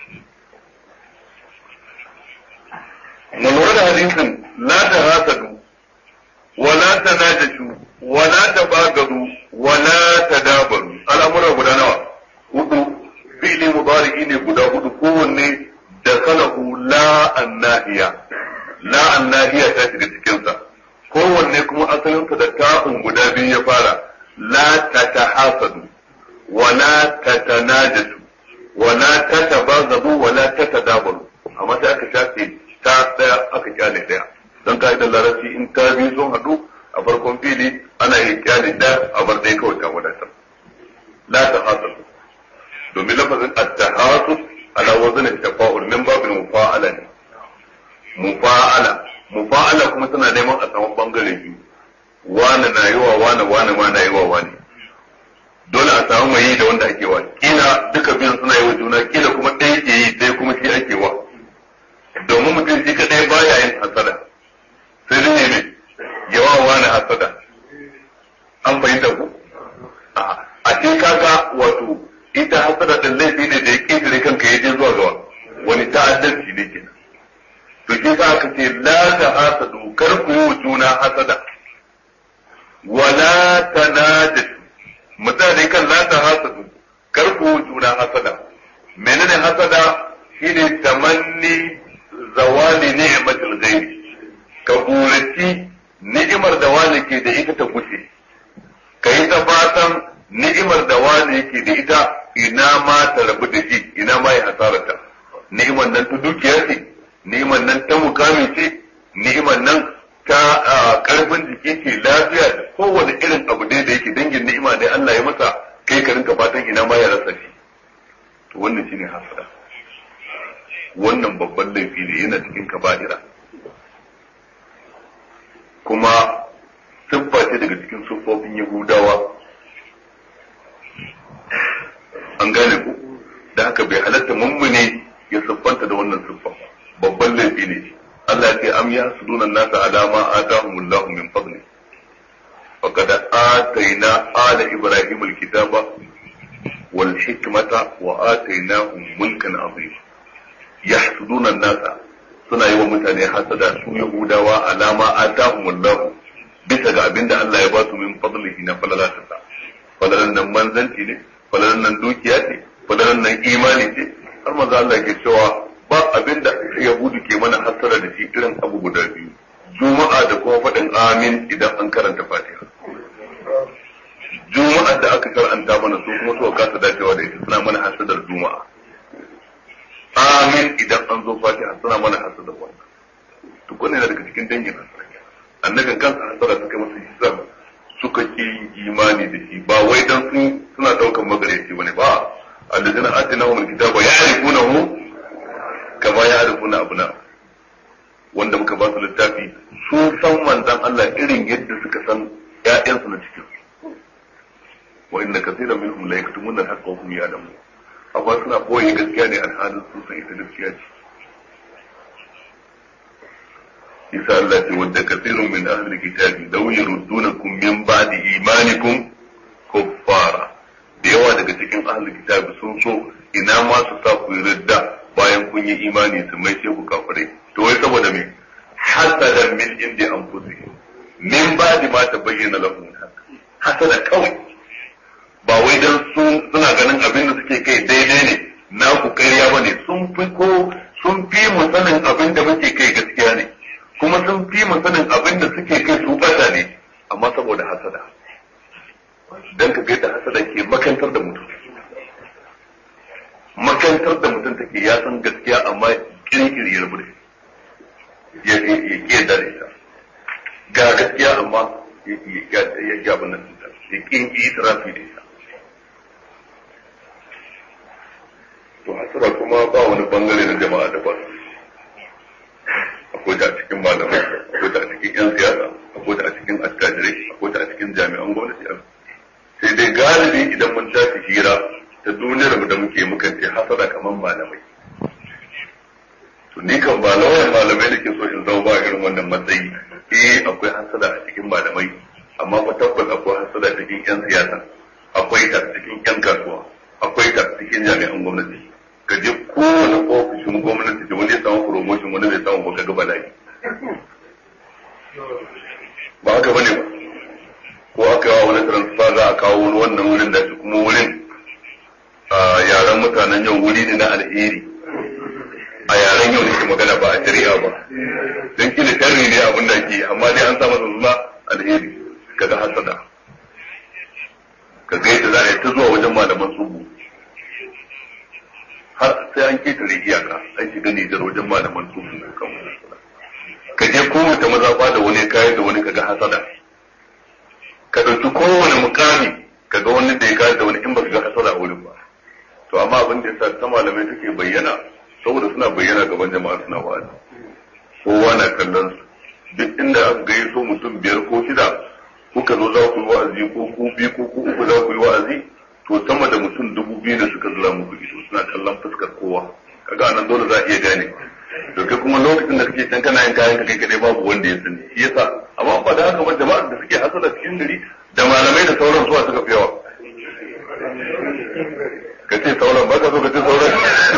Speaker 1: من ورد حديث لا تهاسدوا ولا تناجشوا ولا تباغضوا ولا تدابروا الأمر guda nawa hudu fi'li mudari'i ne guda hudu kowanne da kalahu la annahiya la annahiya ta shiga cikin sa kowanne kuma asalin sa da ta'un guda biyu ya fara la tatahasadu wa la tatanajatu wa la tatabazadu wa la tatadabaru amma sai aka shafe ta daya aka kyale daya dan ka'idar larabci in ta biyu sun haɗu a farkon fili ana yin kyale da a bar dai kawai ta wadatar la tahasadu domin lafazin at-tahasus ala wazn at-tafa'ul min babil mufa'ala ne mufa'ala mufa'ala kuma tana neman a samu bangare biyu wani na yi wa wani wani ma na yi wa wani dole a samu mai yi da wanda ake wa kila duka biyun suna yi wa juna kila kuma ɗaya ke yi ɗaya kuma shi ake wa domin mutum shi kaɗai baya yin hasada sai dai ne yawa wani hasada an fahimta ku a ce kaga wato ita hasada din laifi ne da ya ƙetare kanka ya je zuwa ga wani ta'addanci ne kenan to shi sa aka ce la ta hasadu kar ku yi wa juna hasada wala tanajatu mutane kan la ta hasadu kar ku yi wa juna hasada menene hasada shine tamanni zawali ni'matul ghairi ka buraci ni'imar da wani ke da ita ta gushe ka yi ta fatan ni'imar da wani yake da ita ina ma ta rabu da shi ina ma ya hasarata ni'imar nan ta dukiya ce ni'imar nan ta mukami ce ni'imar nan ta karfin jiki ce lafiya da kowane irin abu dai da yake dangin ni'ima da Allah ya masa kai ka rinka fatan ina ma ya rasa shi to wannan shine hasara wannan babban laifi ne yana cikin kaba'ira kuma siffa ce daga cikin siffofin yahudawa an gane ku da haka bai halatta mummune ya siffanta da wannan siffa babban laifi ne Allah ya ce am ya suduna nasa alama atahumullahu min fadli faqad atayna ala ibrahim alkitaba wal hikmata wa atainahum mulkan azima yahsuduna nasa suna yi wa mutane hasada su yahudawa alama atahumullahu bisa ga abinda Allah ya ba su min fadlihi na falalatasa falalan nan manzanci ne falalan nan dukiya ce falalan nan imani ce har manzo Allah ke cewa ba abinda yahudu ke mana hasara da shi irin abu guda biyu juma'a da kuma faɗin amin idan an karanta fatiha juma'a da aka karanta mana su kuma suka kasa dacewa da ita suna mana hasadar juma'a amin idan an zo fatiha suna mana hasadar wannan duk wannan yana daga cikin dangin hasara annabin kansa hasara suka masa hisab suka ki imani da shi ba wai dan sun suna daukan magareci bane ba alladina atinahum alkitaba ya'rifunahu kama ya'rifuna abuna wanda muka ba su littafi su san manzon Allah irin yadda suka san ƴaƴansu na cikin wa inna kaseeran minhum la yaktumuna al-haqqa wa hum ya'lamun amma suna boye gaskiya ne alhalin sun san ita gaskiya ce isa Allah ce wadda kaseerun min ahli kitabi law yurdunakum min ba'di imanikum kuffara da yawa daga cikin ahli kitabi sun so ina ma su sa ku ridda bayan kun yi imani su mai sai ku kafirai to wai saboda me hasadan min indi anfusihim min ba'di ma tabayyana lahum hasada kawai ba wai dan sun suna ganin abin da suke kai daidai ne na ku ƙarya bane sun fi ko sun fi mu sanin abin da muke kai gaskiya ne kuma sun fi mu sanin abin da suke kai su bata ne amma saboda hasada dan ka ga da hasada ke makantar da mutum makantar da mutum take ya san gaskiya amma kirkiri ya rubu da ya ya da ita ga gaskiya amma ya ya ya abin nan ya kin itirafi da ita to hasara kuma ba wani bangare na jama'a da ba akwai ta a cikin malamai akwai ta a cikin yan siyasa akwai ta a cikin attajirai akwai ta a cikin jami'an gwamnati sai dai galibi idan mun tashi hira ta duniyar mu da muke muka ce hasada kamar malamai to ni kan ba lawan malamai da ke so in zama ba irin wannan matsayi eh akwai hasada a cikin malamai amma fa tabbas akwai hasada cikin yan siyasa akwai ta cikin yan kasuwa akwai ta cikin jami'an gwamnati ka je kowane ofishin gwamnati da wani ya samu promotion wani bai samu ba ka ga bala'i ba haka bane ba ko aka yawa wani transfer za a kawo wani wannan wurin da shi kuma wurin a yaren mutanen yau wuri ne na alheri a yaren yau ne ke magana ba a shari'a ba don kila sharri ne abin da ke amma dai an sa masa suna alheri kaga hasada ka ga yadda za a yi ta zuwa wajen malaman subu har sai an ketare iyaka an shiga Nijar wajen malaman subu kan ka je kowace mazafa da wani kayan da wani kaga hasada ka ɗauki kowane mukami ka ga wani da ya kayan da wani in ba ka ga hasada a wurin ba to amma abin da yasa ta malamai take bayyana saboda suna bayyana gaban jama'a suna wa'azi kowa na kallon su duk inda aka gayyato mutum biyar ko shida kuka zo za ku yi wa'azi ko ku biyu ko ku uku za ku yi wa'azi to sama da mutum dubu biyu da suka zura muku ido suna kallon fuskar kowa kaga nan dole za a iya gane to kai kuma lokacin da kake can kana yin kayan ka kai kadai babu wanda ya sani shi yasa amma ba da haka ba jama'ar da suke hasala cikin gari da malamai da sauran suwa suka fi yawa ka ce sauran ba ka so ka ce sauran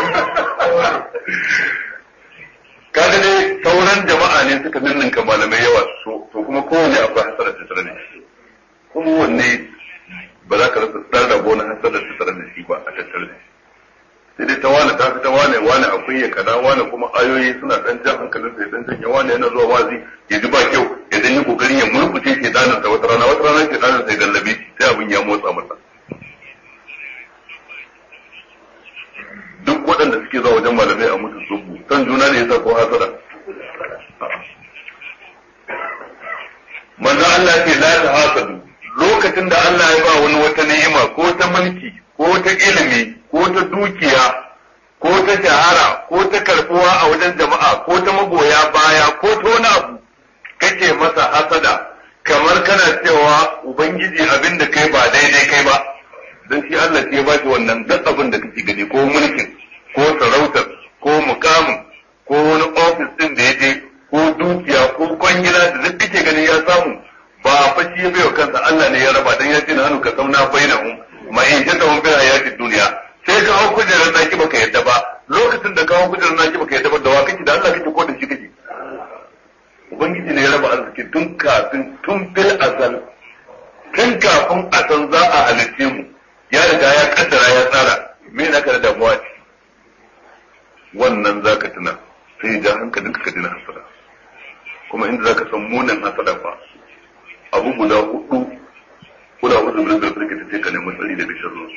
Speaker 1: kaga dai sauran jama'a ne suka ninninka malamai yawa so to kuma kowane akwai hasara tattare da shi kowanne ba za ka rasa dan rabo na hasara tattare da shi ba a tattare da shi sai dai ta wane ta fi ta wane wane akwai ya kada wane kuma ayoyi suna dan jan hankalin sai dan janya wane yana zuwa wazi ya ji ba kyau ya dan yi kokarin ya murkuce ke danin sa wata rana wata rana ke danin sai gallabe sai abin ya motsa masa duk waɗanda suke zuwa wajen malamai a musu subu san juna ne yasa ko hasada manzo Allah ce la ta hasadu lokacin da Allah ya ba wani wata ni'ima ko ta mulki ko ta ilimi ko ta dukiya ko ta shahara ko ta karbuwa a wajen jama'a ko ta magoya baya ko ta wani abu kake masa hasada kamar kana cewa ubangiji abin da kai ba daidai kai ba dan shi Allah ce ya ba shi wannan duk abin da kake gani ko mulkin ko sarautar ko mukamin ko wani ofis din da ya je ko dukiya ko kwangila da duk kake gani ya samu ba fa shi ya baiwa kansa Allah ne ya raba dan ya ce na hannu ka sauna bainahum ma in jata hum bil hayati dunya sai ka hau kujerar naki baka yadda ba lokacin da ka hau kujerar naki baka yadda ba da wa kake da Allah kake ko da shi kake ubangiji ne ya raba arziki tun kafin tun bil azal tun kafin a san za a halitte mu ya riga ya kaddara ya tsara me na ka da damuwa ce wannan zaka tuna sai ja hankalin ka dina hasada kuma inda zaka san munin hasada fa abu guda hudu guda hudu min da suke tace ka nemi tsari daga sharrin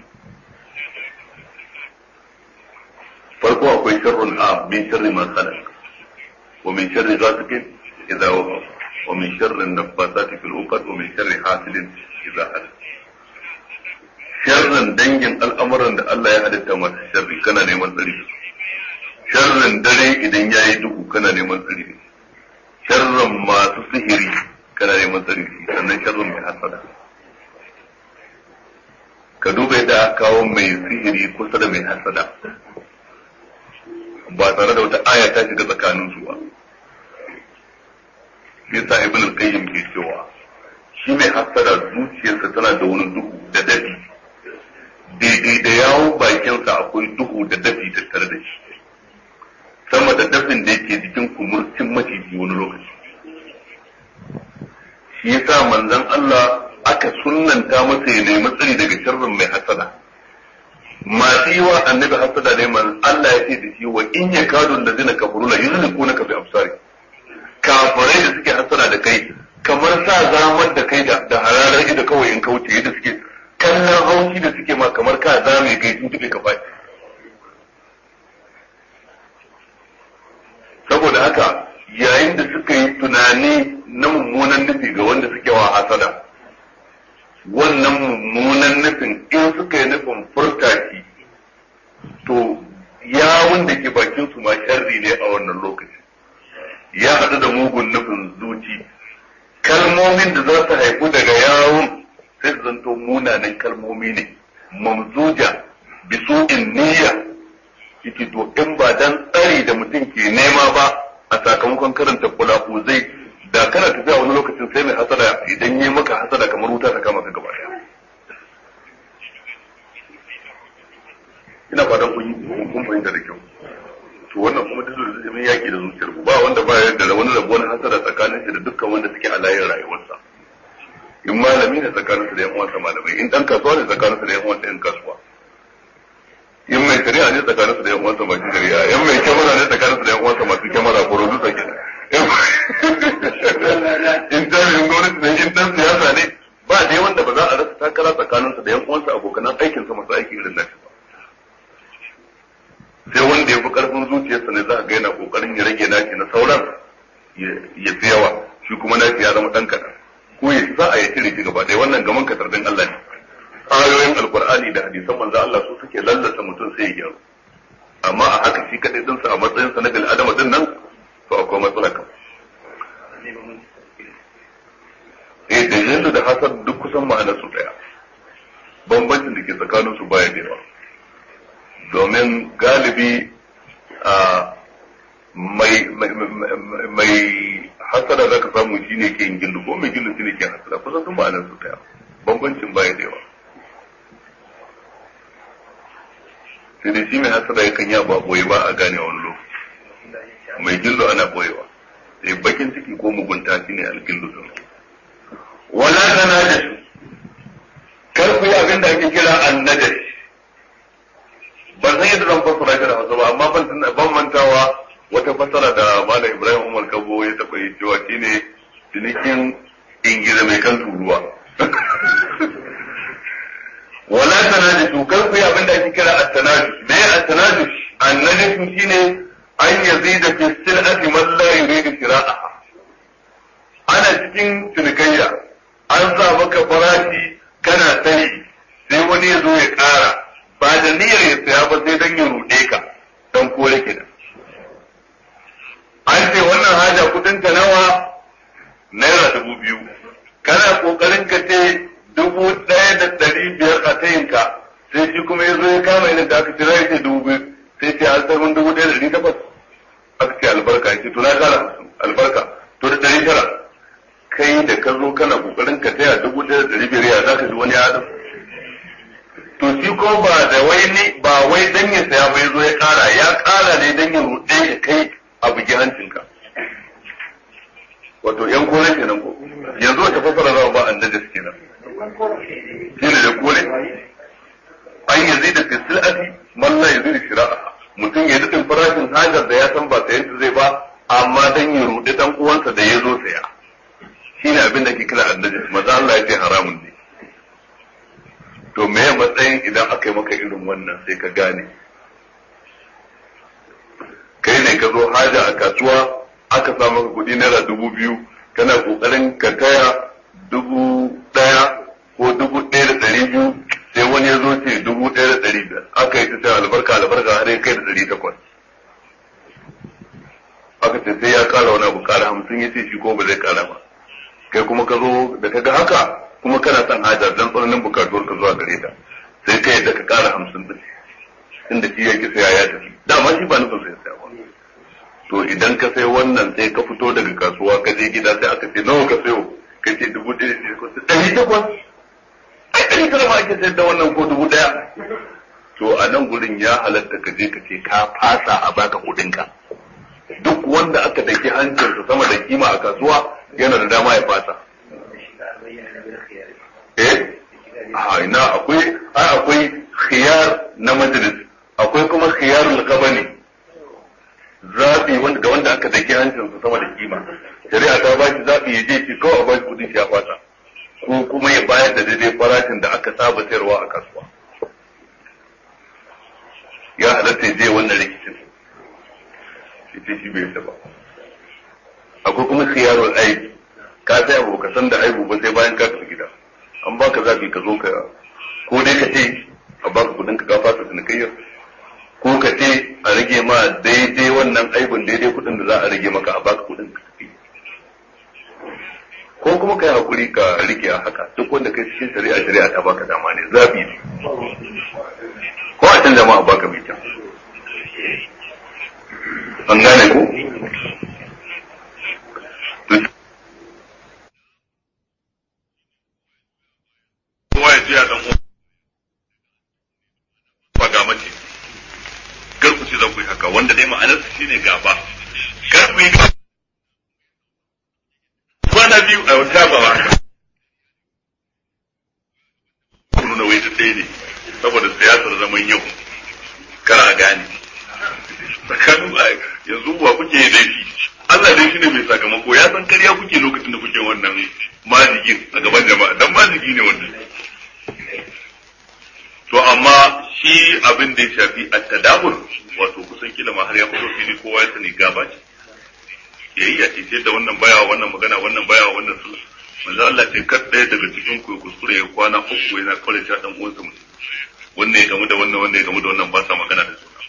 Speaker 1: farko akwai sharrun a min sharri ma khalaq wa min sharri ghasiqin idza waqa wa min sharri an-naffasati fil 'uqad wa min sharri hasidin idza hasad sharrin dangin al'amuran da Allah ya halitta masu sharri kana neman tsari sharrin dare idan ya yi duhu kana neman tsari sharrin masu sihiri kana neman tsari sannan sharrin mai hasada ka duba yadda aka kawo mai sihiri kusa da mai hasada ba tare da wata aya ta shiga tsakanin su ba yasa ibn al-qayyim ke cewa shi mai hasada zuciyarsa tana da wani duhu da dafi daidai da yawon bakinsa akwai duhu da dafi tattare da shi sama da dafin da yake jikin kumurcin maciji wani lokaci shi yasa manzon Allah aka sunnanta masa ya nemi tsari daga sharrin mai hasada masu yi wa annabi hasada ne man Allah ya ce da shi wa in ya kadu da zina kafuru la yuzliku ka bi absari kafirai da suke hasada da kai kamar sa zamar da kai da hararar ido kawai in kauce yadda suke kallon haushi da suke ma kamar ka zame kai sun tuɓe ka faɗi saboda haka yayin da suka yi tunani na mummunan nufi ga wanda suke wa hasada wannan mummunan nufin in suka yi nufin furtaki to yawun da ke bakin su ma sharri ne a wannan lokaci ya haɗu da mugun nufin zuci kalmomin da za su haifu daga yawun sai su zanto munanan kalmomi ne mamzuja bisu'in niyya yake to in ba dan tsari da mutum ke nema ba a sakamakon karanta kulaku zai da kana tafiya wani lokacin sai mai hasada idan yi maka hasada kamar wuta ta kama ka gaba daya ina fatan kun yi kun fahimta da kyau to wannan kuma duk da zai yaki da zuciyar ku ba wanda ba da wani rabo na hasada tsakanin shi da dukkan wanda suke a layin rayuwarsa in malami ne tsakaninsa da yan uwansa malamai in dan kasuwa ne tsakaninsa da yan uwansa yan kasuwa in mai shari'a ne tsakaninsa da yan uwansa masu shari'a in mai kyamara ne tsakaninsa da yan uwansa masu kyamara ko rodu sake in jami'in gwamnati ne in dan siyasa ne ba dai wanda ba za a rasa takara tsakaninsa da yan uwansa abokanan aikinsa masu aiki irin nashi ba sai wanda ya fi karfin zuciyarsa ne za a ga yana kokarin ya rage nashi na sauran ya fi yawa shi kuma nashi ya zama dan kaɗan ko ya za a yi cire shi gaba ɗaya wannan gaman katardin Allah ne ayoyin alkur'ani da hadisan manzo Allah su suke lallata mutum sai ya gyaru amma a haka shi kadai dinsa a matsayin sa na bil adama din nan to akwai matsala kan eh da yanda da hasad duk kusan ma'anar su daya bambancin da ke tsakanin su baya da yawa domin galibi a mai mai hasada zaka samu shine ke yin gillu ko mai gillu shine ke hasada kusan sun ma'anar su daya bambancin baya da yawa sai dai shi mai hasada yakan yi ba boye ba a gane wani lokaci mai gillo ana boyewa sai bakin ciki ko mugunta shi ne algillo sun wala tana da su kar ku yi abin da ake kira annadash ban san yadda zan fassara shi da hausa ba amma ban mantawa wata fassara da malam ibrahim umar kabo ya taɓa yi cewa shine cinikin ingiza mai kan turuwa wala tanajus kar ku yi abin da ake kira at-tanajus me at-tanajus annajus shine an yazida fi sil'ati man la yuridu shira'aha ana cikin cinikayya an sa maka farashi kana sai sai wani ya zo ya ƙara ba da niyyar ya saya ba sai dan ya ruɗe ka dan kore kenan an ce wannan haja kudin ta nawa naira dubu biyu kana kokarin ka ce dubu ɗaya da ɗari biyar a tayinka sai shi kuma ya zo ya kama idan da aka kira ya ce dubu biyu sai ce an sarmin dubu ɗaya da ɗari takwas aka ce albarka ya ce to na kara albarka to da ɗari tara kai da ka zo kana kokarin ka taya dubu ɗaya da ɗari biyar ya za ka ji wani adam to shi ko ba da wai ne ba wai dan ya saya ba ya zo ya kara ya kara ne dan ya ruɗe ya kai a bugi hancinka wato yan kore kenan ko yanzu wata fasara za ba annabi kenan shi ne da kore an yanzu da fi sil'ati man la yanzu da shira'a mutum ya daɗin farashin hajar da ya san ba sayan dan ya rudi dan uwansa da ya zo saya shine abin da ke kira annabi maza Allah ya ce haramun ne to me ya matsayin idan aka yi maka irin wannan sai ka gane kai ne ka zo haja a kasuwa aka sa maka kuɗi naira dubu biyu kana kokarin ka taya dubu ɗaya ko dubu ɗaya da ɗari biyu sai wani ya zo ce dubu ɗaya da ɗari biyar aka yi ta albarka albarka har ya kai da ɗari takwas aka ce sai ya ƙara wani abu ƙara hamsin ya ce shi ko ba zai ƙara ba kai kuma ka zo da ka ga haka kuma kana son haja don tsananin bukatuwar ka zuwa gare ta sai ka yadda ka ƙara hamsin ɗin inda shi ya ki saya ya tafi dama shi ba nufin sai saya ba to idan ka sai wannan sai ka fito daga kasuwa ka je gida sai aka ce nawa ka sayo ka ce dubu ɗaya ne ko ɗari takwas ai ɗari tara ma ake sayar da wannan ko dubu ɗaya to a nan gurin ya halatta ka je ka ce ka fasa a baka kuɗinka duk wanda aka daki hancinsa sama da kima a kasuwa yana da dama ya fasa eh a ina akwai ai akwai khiyar na majalis akwai kuma khiyarul qabani zaɓi wanda ga wanda aka daki hancinsa sama da kima shari'a ta ba shi zaɓi ya je shi kawai a ba shi kuɗin shi ya fata ko kuma ya bayar da daidai farashin da aka saba sayarwa a kasuwa ya halatta ya je wannan rikicin ita shi bai ba akwai kuma khiyarul aibi ka sai abu ka san da aibu ba sai bayan ka tafi gida an baka zaɓi ka zo ka ko dai ka ce a baka kuɗin ka ka fasa cinikayyar ko ka ce a rage ma daidai wannan aibin daidai kuɗin da za a rage maka a baka kuɗin ka tafi ko kuma ka yi hakuri ka rike a haka duk wanda kai cikin shari'a shari'a ta baka dama ne zabi ne ko a can jama'a baka mai kyau an gane ko kowa ya ce ya dan uwa ga mace kar ku ce za ku yi haka wanda dai ma'anarsa shine gaba kar ku yi gaba kwana biyu a wata ba haka ku nuna wai duk ɗaya ne saboda siyasar zaman yau kar a gane tsakanin yanzu wa kuke yi laifi Allah dai shine mai sakamako ya san karya kuke lokacin da kuke wannan majigin a gaban jama'a dan majigi ne wannan to amma shi abin da ya shafi at-tadabur wato kusan kila ma har ya fito fili kowa ya sani gaba ce yayi ya ce da wannan baya wannan magana wannan baya wannan su manzo Allah ce kar ɗaya daga cikin ku kuskure ya kwana uku yana kawai ta dan uwansa mutum wannan ya gamu da wannan wannan ya gamu da wannan ba sa magana da juna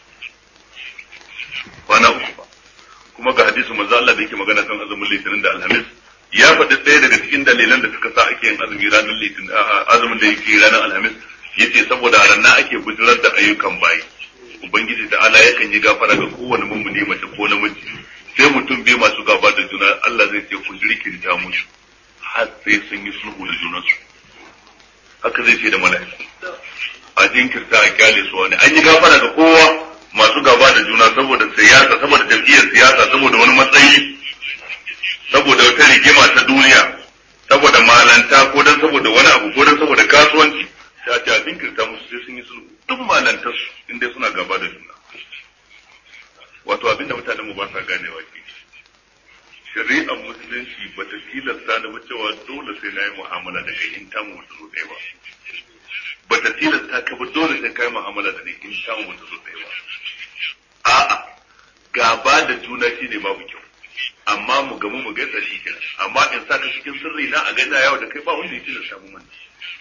Speaker 1: kwana uku ba kuma ga hadisin manzo Allah da yake magana kan azumin litinin da alhamis ya faɗi ɗaya daga cikin dalilan da suka sa ake yin azumi ranar litinin azumin da yake ranar alhamis yace saboda a ranar ake bujirar da ayyukan bayi ubangiji da Allah yakan yi gafara ga kowane mummuni mace ko namiji sai mutum biyu masu gaba da juna Allah zai ce ku jirkinta musu har sai sun yi sulhu da junansu haka zai ce da mala'iku a jinkirta a kyale su wani an yi gafara ga kowa masu gaba da juna saboda siyasa saboda jam'iyyar siyasa saboda wani matsayi saboda wata rigima ta duniya saboda malanta ko dan saboda wani abu ko dan saboda kasuwanci sai a ce a jinkirta musu sai sun yi sulhu duk malantar su inda suna gaba da juna wato abinda mutanen mu ba sa ganewa ke shari'ar musulunci ba ta tilasta ni ba cewa dole sai na yi mu'amala da kai in tamu wata zo ɗaya ba ba ta tilasta ka ba dole sai ka yi mu'amala da ni in tamu wata zo ɗaya ba a'a gaba da juna shi ne babu kyau amma mu gamu mu gaisa shi kenan amma in sa ka cikin sirri na a gaisa yawo da kai ba wanda ya tilasta mu mani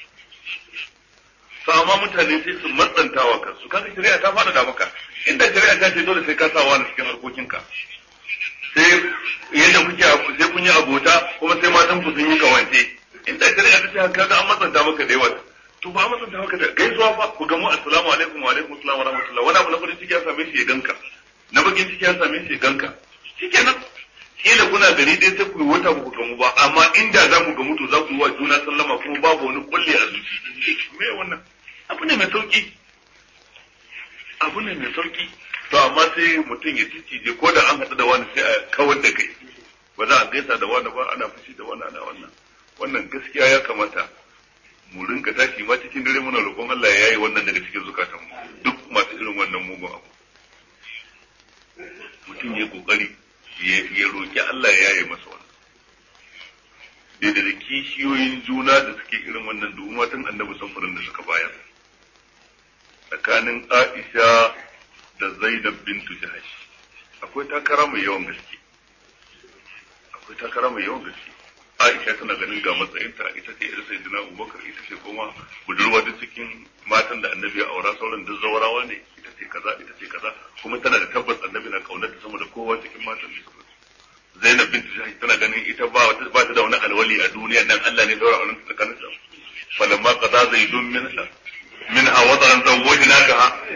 Speaker 1: to amma mutane sai su matsantawa kansu kaga shari'a ta fada da maka inda shari'a ta ce dole sai ka sa wani cikin harkokinka sai yadda kuke sai kun yi abota kuma sai matan ku sun yi kawance inda shari'a ta ce haka ga an matsanta maka da yawa to ba matsanta maka da gaisuwa fa ku gamu assalamu alaikum wa alaikum assalam wa rahmatullah wani abu na farin ciki ya same shi ya ganka na bakin ciki ya same shi ya ganka shikenan kila kuna gari dai sai ku yi wata ku gamu ba amma inda za ku gamu to za ku yi wa juna sallama kuma babu wani kulle a zuci me wannan abu ne mai sauki abu ne mai sauki to amma sai mutum ya cicije ko da an haɗu da wani sai a kawar da kai ba za a gaisa da wani ba ana fushi da wani ana wannan wannan gaskiya ya kamata mu rinka tashi ma cikin dare muna roƙon Allah ya yi wannan daga cikin zukatanmu duk masu irin wannan mugun abu mutum ya kokari ya roki Allah ya yi masa wannan daidai da kishiyoyin juna da suke irin wannan duk matan annabi samfurin da suka bayar tsakanin Aisha da Zainab bintu Jahash akwai takara mai yawan gaske akwai takara mai yawan gaske Aisha tana ganin ga matsayinta ita ce irin sayyidina Abubakar ita ce kuma budurwa da cikin matan da annabi ya aura sauran duk zawarawa ne ita ce kaza ita ce kaza kuma tana da tabbas annabi na kaunarta sama da kowa cikin matan da suka Zainab bint Jahash tana ganin ita ba wata ba ta da wani alwali a duniya nan Allah ne daura auren ta tsakanin su falamma qada zaidun min min awadaran zawwajnaka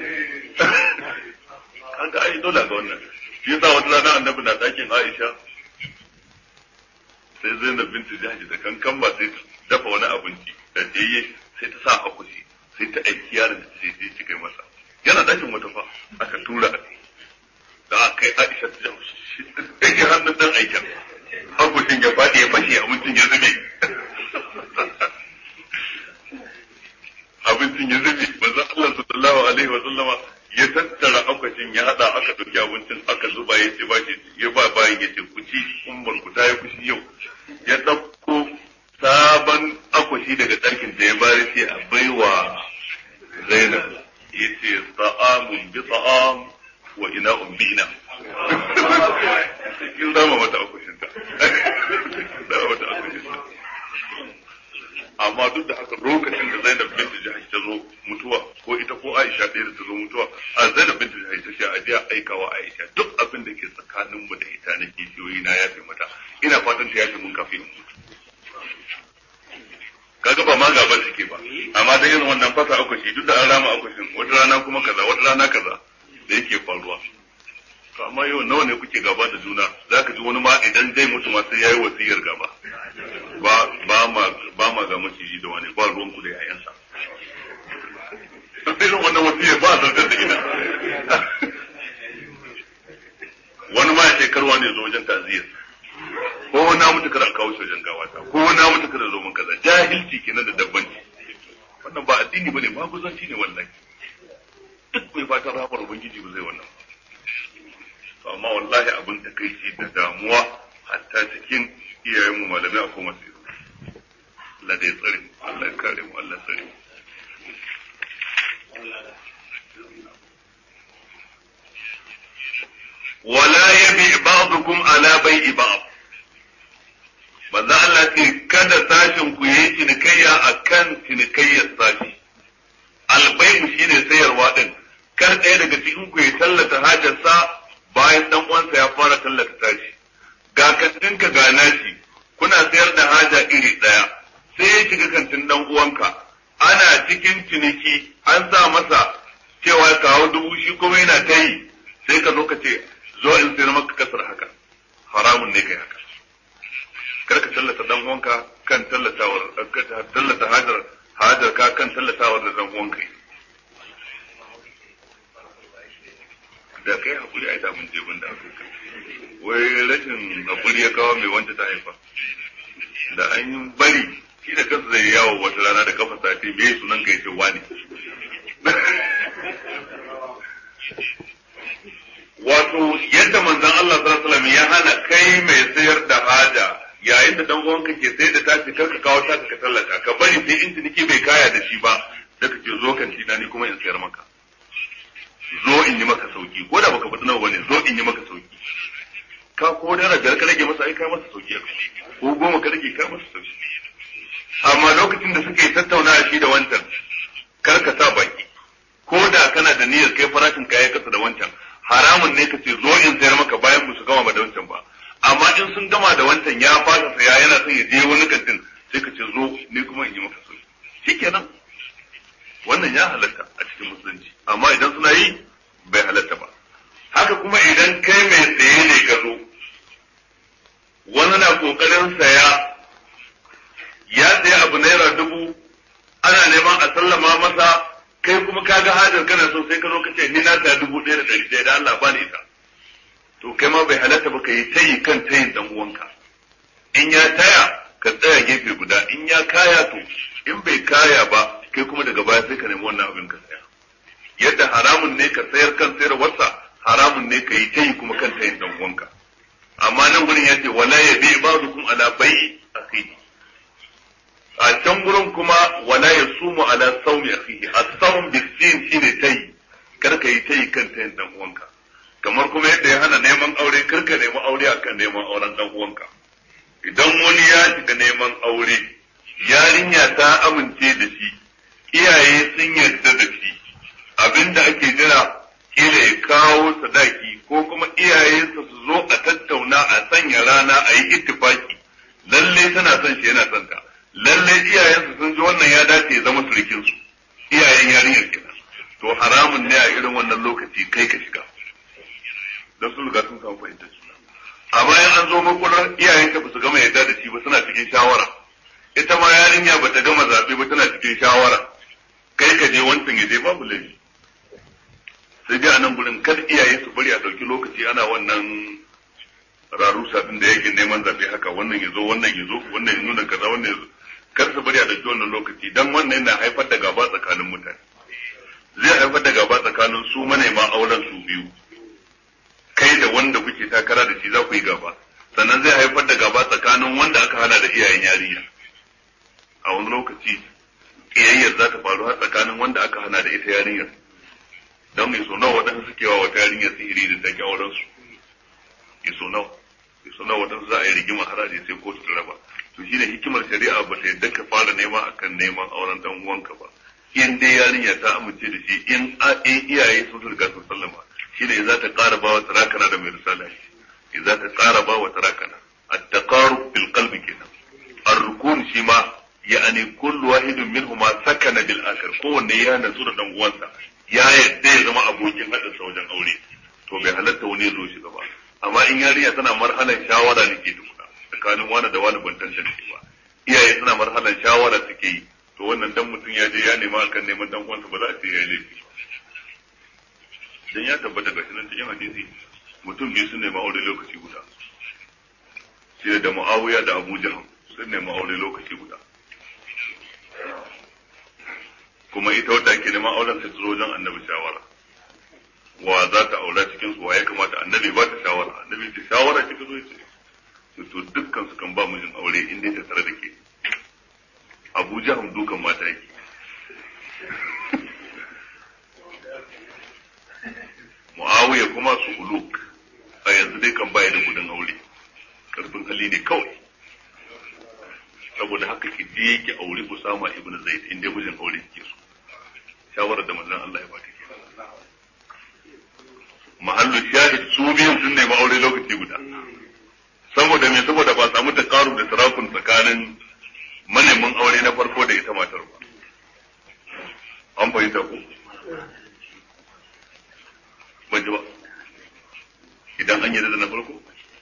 Speaker 1: kaga ai dole ga wannan shi yasa wata rana annabi na dakin Aisha sai Zainab binti Jahsh da kankan ba sai ta dafa wani abinci da jeye sai ta sa akushi sai ta aiki yaron da sai je kai masa yana dakin wata fa aka tura a da aka kai Aisha ta jawo shi ta ji hannun dan aikin akushin ya faɗi ya fashe abincin ya zube abincin ya zube manzo Allah sallallahu alaihi wa sallama ya tattara akwashin ya hada aka dauki abincin aka zuba ya ce ba shi ya ba bayan ya ce ku ci ummar ku ta yi fushi yau ya dauko sabon akwashi daga ɗarkin da ya bari sai a baiwa Zainab ya ce ta'amun bi ta'am wa ina bi ina kin zama mata akwashin ta zama mata akwashin ta amma duk da haka lokacin da Zainab binti Jahash ta zo mutuwa ko ita ko Aisha ɗaya da ta zo mutuwa a Zainab binti Jahash ta ce a je aikawa Aisha duk abin da ke tsakanin mu da ita na kishiyoyi na yafe mata ina fatan ta yafe mun kafin in mutu kaga ba ma gaban suke ba amma da irin wannan fasa akwashi duk da an rama akwashin wata rana kuma kaza wata rana kaza da yake faruwa to amma yau nawa ne kuke gaba da juna zaka ji wani ma idan zai mutu ma sai yayi wasiyar gaba ba ba ma ba ma ga maciji da wani ba ruwan ku da yayansa sai irin wannan wasiyar ba a zartar da ita wani ma ya ce karwa ne zo wajen taziyar ko wani na mutu kada kawo shi wajen gawata ko wani na mutu kada zo mun kaza jahilci kenan da dabbanci wannan ba addini bane ma guzanci ne wallahi duk mai fatan rahmar ubangiji ba zai wannan ba amma wallahi abin da kai ce da damuwa hatta cikin iyayen mu malamai akwai masu yi Allah da ya tsare mu Allah ya kare mu Allah tsare mu wala yabi ba'dukum ala bai'i ba'd manzo Allah ce kada sashin ku yi cinikayya akan cinikayyar sashi albai'u shine sayarwa din kar ɗaya daga cikin ku ya tallata hajarsa bayan dan uwansa ya fara tallata tashi ga kantinka ga nashi kuna sayar da haja iri ɗaya sai ya shiga kantin dan uwanka ana cikin ciniki an sa masa cewa kawo dubu shi kuma yana ta yi sai ka zo ka ce zo in sayar maka kasar haka haramun ne kai haka kar ka tallata dan uwanka kan tallatawar tallata hajar hajar ka kan tallatawar da dan uwanka da kai hakuri ai da mun je bunda aka wai rashin hakuri ya kawo mai wanda ta haifa da an yi bari shi da kansa zai yawo wata rana da kafa sati me sunan kai ce wani wato yadda manzon Allah sallallahu alaihi wasallam ya hana kai mai sayar da haja yayin da dan uwanka ke sayar da tashi kar ka kawo taka ka tallata ka bari sai in ciniki bai kaya da shi ba da kake zo kan tina ni kuma in sayar maka zo in yi maka sauki ko da baka faɗi nawa bane zo in yi maka sauki ka ko da biyar ka rage masa ai kai masa sauki ko goma ka rage kai masa sauki amma lokacin da suke tattauna shi da wancan kar ka sa baki ko da kana da niyyar kai farashin kaya kasa da wancan haramun ne ka ce zo in sayar maka bayan ba su gama ba da wancan ba amma in sun gama da wancan ya fasa saya yana son ya je wani kantin sai ka ce zo ni kuma in yi maka sauki shikenan wannan ya halatta a cikin musulunci amma idan suna yi bai halatta ba haka kuma idan kai mai tsaye ne ka zo wani na kokarin saya ya saya abu naira dubu ana neman a sallama masa kai kuma ka ga hajar kana so sai ka zo ka ce ni na saya dubu ɗaya da ɗari ɗaya da Allah bani ita to kai ma bai halatta ba ka yi tayi kan tayin dan uwanka in ya taya ka tsaya gefe guda in ya kaya to in bai kaya ba kai kuma daga baya sai ka nemi wannan abin ka saya yadda haramun ne ka sayar kan sayarwarsa haramun ne ka yi tayi kuma kan tayin dan uwanka amma nan gurin ya ce wala ya bi ba'dukum ala bai'i akhihi a can gurin kuma wala ya sumu ala saumi akhihi as-sawm bisin shine tayi kar ka yi tayi kan tayin dan uwanka kamar kuma yadda ya hana neman aure kar ka nemi aure akan neman auren dan uwanka idan wani ya shiga neman aure yarinya ta amince da shi iyaye sun yarda da shi abinda ake jira kila ya kawo sadaki ko kuma iyayensa su zo a tattauna a sanya rana a yi ittifaki lalle tana son shi yana son ta lalle iyayensa sun ji wannan ya dace ya zama surukin su iyayen yarinyar kenan to haramun ne a irin wannan lokaci kai ka shiga don su riga sun samu fahimtar juna amma in an zo makular iyayen ka su gama yadda da shi ba suna cikin shawara ita ma yarinya ba ta gama zaɓe ba tana cikin shawara kai ka je wancan ya je babu laifi sai dai a nan gurin kar iyaye su bari a ɗauki lokaci ana wannan rarusa din da yake neman zaɓe haka wannan ya zo wannan ya zo wannan ya nuna kaza wannan ya zo kar su bari a ɗauki wannan lokaci dan wannan yana haifar da gaba tsakanin mutane zai haifar da gaba tsakanin su manema auren su biyu kai da wanda kuke takara da shi za ku yi gaba sannan zai haifar da gaba tsakanin wanda aka hana da iyayen yarinya a wani lokaci ƙiyayyar za ta faru har tsakanin wanda aka hana da ita yarinyar don mai so nawa waɗansu suke wa wata yarinyar sihiri da take auren su ya so nawa ya so nawa waɗansu za a yi rigima haraji sai kotu ta raba to shi ne hikimar shari'a ba ta yadda ka fara nema akan neman auren dan uwanka ba in dai yarinya ta amince da shi in iyaye sun riga sun sallama shi ne za ta ƙara ba wa tarakana da mai risala shi za ta ƙara ba wa tarakana at-taqarrub bil qalbi kenan ar-rukun shi ma ya'ani kullu wahidin minhuma sakana bil akhar kowanne ya natsu da dan uwansa ya yadda ya zama abokin haɗin sa wajen aure to bai halatta wani ya zo shi gaba amma in yarinya tana marhalan shawara ne ke tukuna tsakanin wani da wani ban tantance ba iyaye suna marhalan shawara suke yi to wannan dan mutum ya je ya nema akan neman dan uwansa ba za a ce ya yi laifi dan ya tabbata ga nan cikin hadisi mutum biyu sun nema aure lokaci guda shi da Muawiya da Abu Jahl sun nema aure lokaci guda kuma ita wadda ke neman auren sai tsoro wajen annabi shawara wa za ta aura cikin su wa ya kamata annabi ba ta shawara annabi ta shawara kika zo ce to dukkan su kan ba mijin aure in dai ta tare da ke Abu Jahl dukan mata yake Muawiya kuma su uluk a yanzu dai kan baya da gudun aure karfin hali ne kawai saboda haka ki je ki aure Usama ibn Zaid in dai mijin aure kike so shawarar da manzon Allah ya bata kenan mahallu shahid su biyun sun nemi aure lokaci guda saboda me saboda ba samu takaru da tarakun tsakanin manemin aure na farko da ita matar ba an fahimta ko ban ji ba idan an yi da na farko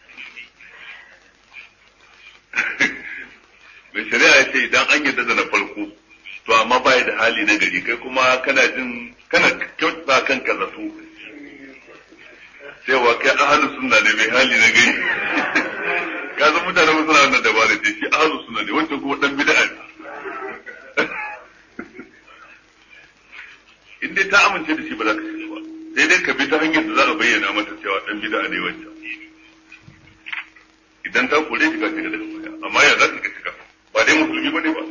Speaker 1: mai shari'a ya ce idan an yarda da na farko to amma baya da hali na gari kai kuma kana jin kana kyautata kanka zato cewa kai ahalu sunna ne mai hali na gari ka san mutane suna wannan dabara ce shi ahalu sunna ne wancan kuma dan bid'a ne in dai ta amince da shi ba za ka shiga ba sai dai ka bi ta hanyar da za a bayyana mata cewa dan bid'a ne wancan idan ta kore shi ka shiga daga baya amma ya za ka shiga ba dai musulmi ba ne ba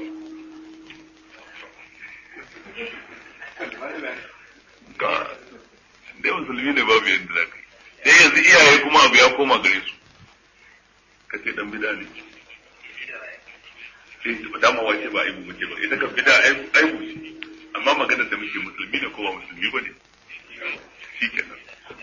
Speaker 1: ga dai musulmi ne babu yadda za ka yi sai yanzu iyaye kuma abu ya koma gare su ka ce dan bida ne sai ba dama wace ba aibu muke ba ita kan bida aibu shi amma maganar da muke musulmi ne ko ba musulmi ba ne shi kenan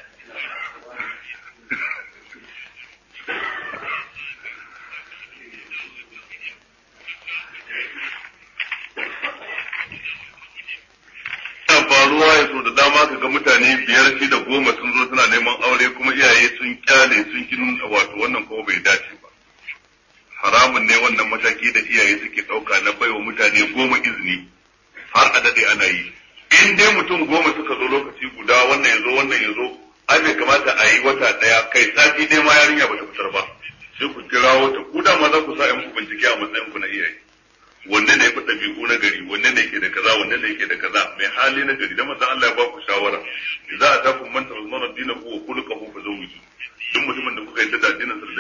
Speaker 1: faruwa ya so da dama ka ga mutane biyar shida goma sun zo suna neman aure kuma iyaye sun kyale sun kin wato wannan kuma bai dace ba haramun ne wannan mataki da iyaye suke ɗauka na baiwa mutane goma izini har a daɗe ana yi in dai mutum goma suka zo lokaci guda wannan ya zo wannan ya zo ai bai kamata a yi wata ɗaya kai sati dai ma yarinya ba ta fitar ba sai ku kirawo ta ku da ma za ku sa ku bincike a matsayin ku na iyaye wanne ne fi ɗabi'u na gari wanne ne ke da kaza wanne ne ke da kaza mai hali na gari da manzon Allah ya ba ku shawara za a tafi man tarzana dinahu wa khuluquhu fa zawwiju duk mutumin da kuka yadda da addinin sa da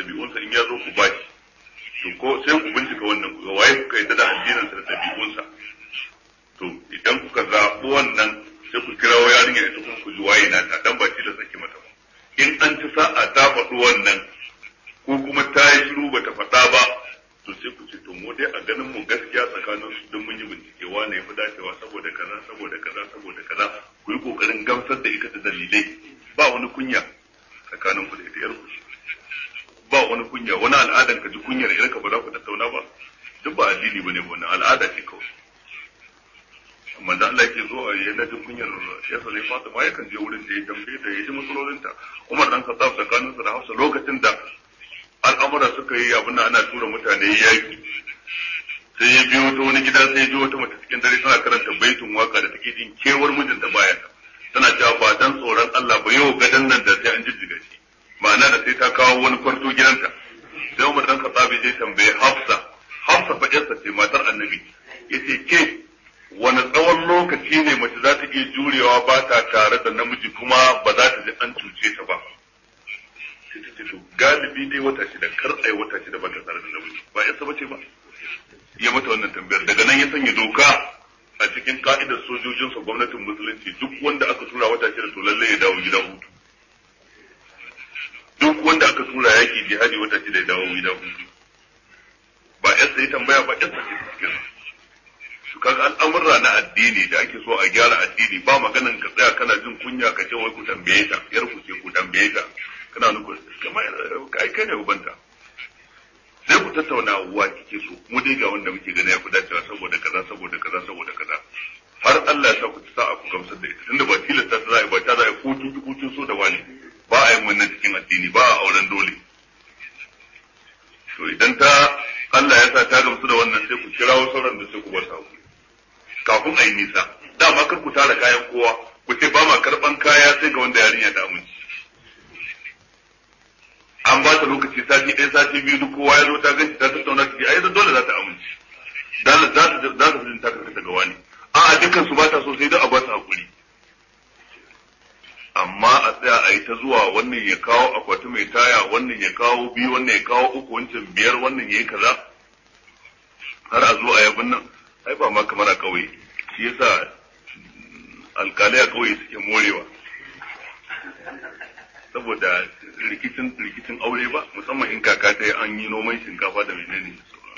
Speaker 1: ko sai ku bincika wannan ku ga waye kuka yadda da addinin sa da ɗabi'unsa to idan kuka zaɓi wannan sai ku kirawo yarinya ita kuma ku ji waye na ta dan ba shi da saki mata ba in an ci sa'a ta faɗi wannan ko kuma ta yi shiru ba ta faɗa ba to sai ku ce to mu dai a ganin mu gaskiya tsakanin su don mun yi bincike wane ya fi dacewa saboda kaza saboda kaza saboda kaza ku yi kokarin gamsar da ita da dalilai ba wani kunya tsakanin ku da ita yar ku ba wani kunya wani al'adan ka ji kunyar yarka ba za ku tattauna ba duk ba addini bane ba wannan al'ada ce kawai amma da Allah yake zo a yi na jin kunyar ya sare Fatima yakan je wurin da ya tambaye da ya ji matsalolinta Umar dan Khattab tsakanin su da Hafsa lokacin da al'amura suka yi abin da ana tura mutane yaki sai ya biyo ta wani gida sai ya ji wata mace cikin dare tana karanta baitun waka da take jin kewar mijinta baya tana cewa ba dan tsoron Allah ba yau gadan nan da sai an jijjiga shi ma'ana da sai ta kawo wani kwarto gidanta sai Umar dan Khattab je tambaye Hafsa Hafsa fa yarsa ce matar Annabi yace ke wani tsawon lokaci ne mace za ta iya jurewa ba ta tare da namiji kuma ba za ta ji an cuce ta ba sai ta ce to galibi dai wata shida kar ai wata shida ba ta tare da namiji ba ya saba ce ba ya mata wannan tambayar daga nan ya sanya doka a cikin ka'idar sojojinsa gwamnatin musulunci duk wanda aka tura wata shida to lalle ya dawo gida hutu duk wanda aka tura yaki jihadi wata shida ya dawo gida hutu ba yasa ya tambaya ba yasa ce cikin su kaga al'amurra na addini da ake so a gyara addini ba maganan ka tsaya kana jin kunya ka ce wai ku tambaye ta yar ku ce ku tambaye ta kana nufin kamar kai kai ne ubanta sai ku tattauna wa kike so mu dai ga wanda muke gani ya fi dacewa saboda kaza saboda kaza saboda kaza har Allah ya sa ku sa ku gamsar da ita tunda ba tilasta ta za ba ta za ko kin ki kucin so da wani ba a yin wannan cikin addini ba a auren dole to idan ta Allah ya sa ta gamsu da wannan sai ku kirawo sauran da sai ku bar sa kafin a yi nisa dama kar ku tara kayan kowa ku ce ba ma karban kaya sai ga wanda yarinya ta amince an ba ta lokaci sati ɗaya sati biyu duk kowa ya zo ta ganci ta tattauna ta ce ai dole za ta amince dole za ta za ta jin ta karkata ga wani a a dukkan su ba ta so sai dai a ba su hakuri amma a tsaya a yi ta zuwa wannan ya kawo akwati mai taya wannan ya kawo biyu wannan ya kawo uku wancan biyar wannan ya yi kaza har a zo a yabin nan ai ba ma kamar a kauye shi yasa alkalai a kauye suke morewa saboda rikicin rikicin aure ba musamman in kaka ta yi an yi noman shinkafa da menene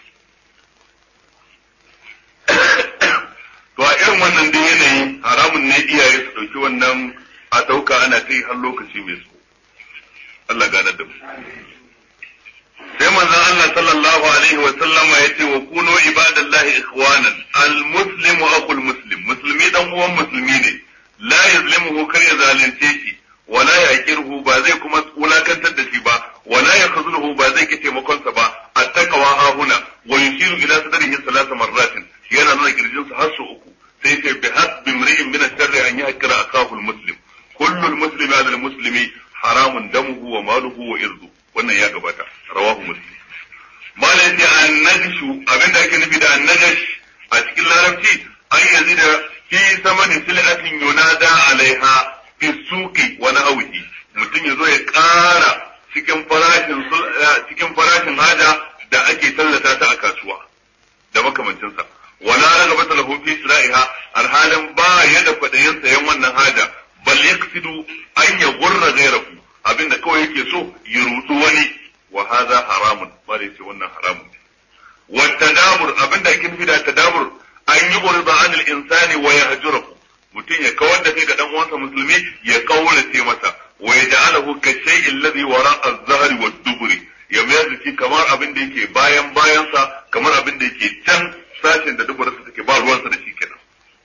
Speaker 1: to a irin wannan dai yanayi haramun ne iyaye su ɗauki wannan a ɗauka ana kai har lokaci mai so Allah gane da mu sai manzon Allah sallallahu alaihi wa sallama yace wa kunu ibadallahi ikhwanan al-muslimu akhul muslim musulmi dan uwan musulmi ne la yazlimuhu kar ya zalunce shi wala yaqirhu ba zai kuma wulakantar da shi ba wala yakhzuluhu ba zai ki taimakon sa ba attaqwa ha huna wa yushiru ila sadrihi salasa marratin yana nuna kirjin sa har su uku sai ce bi hasbi imri'in min ash-sharri an yahkira akahu al-muslim kullu al-muslimi ala al-muslimi haramun damuhu wa maluhu wa irdu wannan ya gabata rawahu muslim malam yace annajshu abinda ake nufi da annajash a cikin larabci an yanzu da fi samani sil'atin yunada alaiha fi suqi wa nahwihi mutum yazo ya ƙara cikin farashin cikin farashin haja da ake tallata ta a kasuwa da makamancin sa wala ragabata lahu fi shira'iha alhalin ba ya da kwadayin sayan wannan haja bal yaqsidu an yaghurra ghayrahu abinda kawai yake so ya rutu wani wa hadha haramun bare ce wannan haramun wa tadabur abinda ake nufi da tadabur an yi urda an al-insani wa yahjuruhu mutum ya kawar da kai ga dan uwansa musulmi ya kaurace masa wa yaj'aluhu ka shay'in alladhi wara az-zahri wa duburi ya mayar da shi kamar abin da yake bayan bayansa kamar abin da yake can sashin da duburarsa take ba ruwansa da shi kenan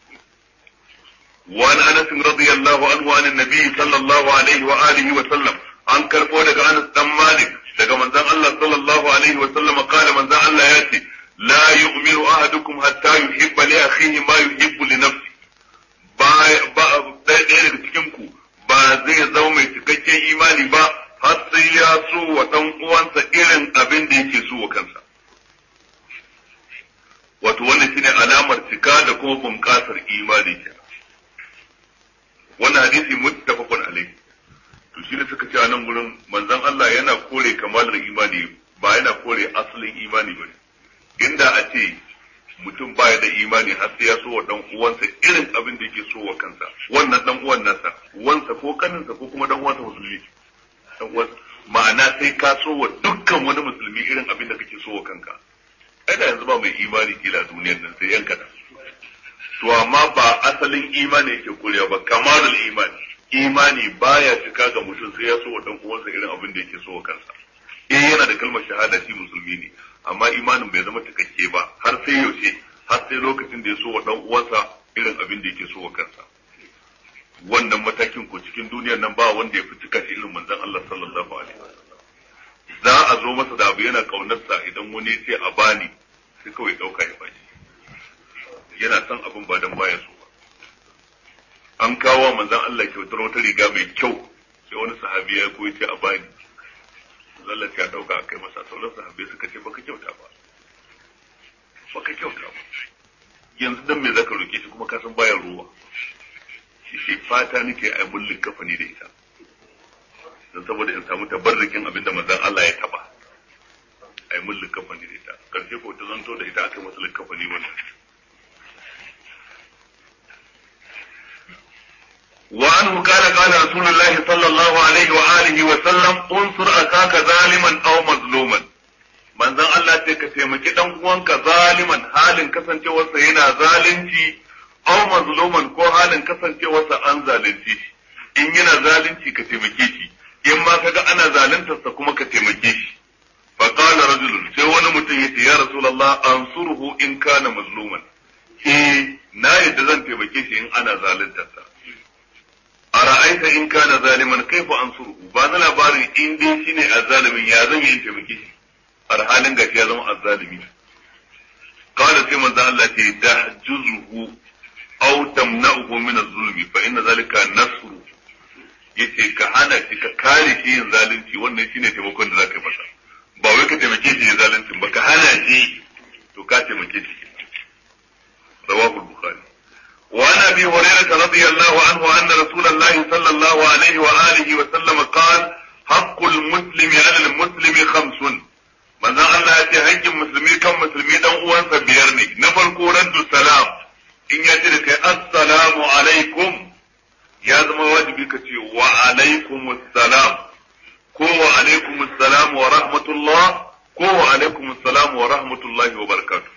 Speaker 1: وعن انس رضي الله عنه عن النبي صلى الله عليه واله وسلم an karbo daga Anas dan Malik daga manzon Allah sallallahu alaihi wa sallam kala manzon Allah ya ce la yu'minu ahadukum hatta yuhibba li akhihi ma yuhibbu li nafsi ba ba ɗaya daga cikin ku ba zai zama mai cikakken imani ba har sai ya so wa dan uwansa irin abin da yake so wa kansa wato wannan shine alamar cika da kuma bunƙasar imani kenan wannan hadisi muttafaqun alayhi to shi ne suka ce a nan gurin manzon Allah yana kore kamalar imani ba yana kore asalin imani ba inda a ce mutum baya da imani har sai ya so wa dan uwansa irin abin da yake so wa kansa wannan dan uwan nasa uwansa ko kaninsa ko kuma dan uwansa musulmi dan uwansa ma'ana sai ka so wa dukkan wani musulmi irin abin da kake so wa kanka ai da yanzu ba mai imani kila duniyar nan sai yan kadan to amma ba asalin imani yake korewa ba kamalul imani imani baya cika ga mutum sai ya so wa dan uwansa irin abin da yake so wa kansa eh yana da kalmar shahada shi musulmi ne amma imanin bai zama cikakke ba har sai yaushe har sai lokacin da ya so wa dan uwansa irin abin da yake so wa kansa wannan matakin ko cikin duniyar nan ba wanda ya fi cika shi irin manzon Allah sallallahu alaihi wasallam za a zo masa da abu yana kaunarsa idan wani ya ce a bani sai kawai dauka ya bashi yana son abin ba dan baya so ba an kawo manzon Allah kyautar wata riga mai kyau sai wani sahabi ya koyi ce a bani Allah ya dauka a kai masa sauran sahabbai suka ce baka kyauta ba baka kyauta ba yanzu dan me zaka roke shi kuma ka san bayan ruwa shi shi fata nake a mullin kafani da ita dan saboda in samu tabarrukin abinda manzon Allah ya taba ai mullin kafani da ita karshe ko ta zanto da ita aka masa kafani wannan وعنه قال قال رسول الله صلى الله عليه وآله وسلم انصر أخاك ظالما أو مظلوما من ذا الله تك تيمكي دان uwanka zaliman halin kasancewarsa yana zalunci aw mazluman ko halin kasancewarsa an zalunci shi in yana zalunci ka taimake shi in ma kaga ana zaluntarsa kuma ka taimake shi fa qala rajulun sai wani mutum yace ya rasulullah ansurhu in kana mazluman eh na yadda zan taimake shi in ana zaluntarsa ara'aita in kana zaliman kaifa ansuruhu ba na labarin in dai shine azzalimin ya zan yi taimake shi har halin gashi ya zama azzalimi qala sai manzo Allah ce tahjuzuhu aw tamna'uhu min az-zulmi fa inna zalika nasru yace ka hana shi ka kare shi yin zalunci wannan shine taimakon da zaka masa ba wai ka taimake shi yin zalunci ba ka hana shi to ka taimake shi rawahu al-bukhari وعن ابي هريره رضي الله عنه ان رسول الله صلى الله عليه واله وسلم قال حق المسلم على المسلم خمس manzon Allah ya ce haƙƙin musulmi kan musulmi dan uwansa biyar ne na farko raddu salam in ya ce da kai assalamu alaikum ya zama wajibi ka ce wa alaikum salam ko wa alaikum salam wa rahmatullah ko wa alaikum salam wa rahmatullahi wa barakatuh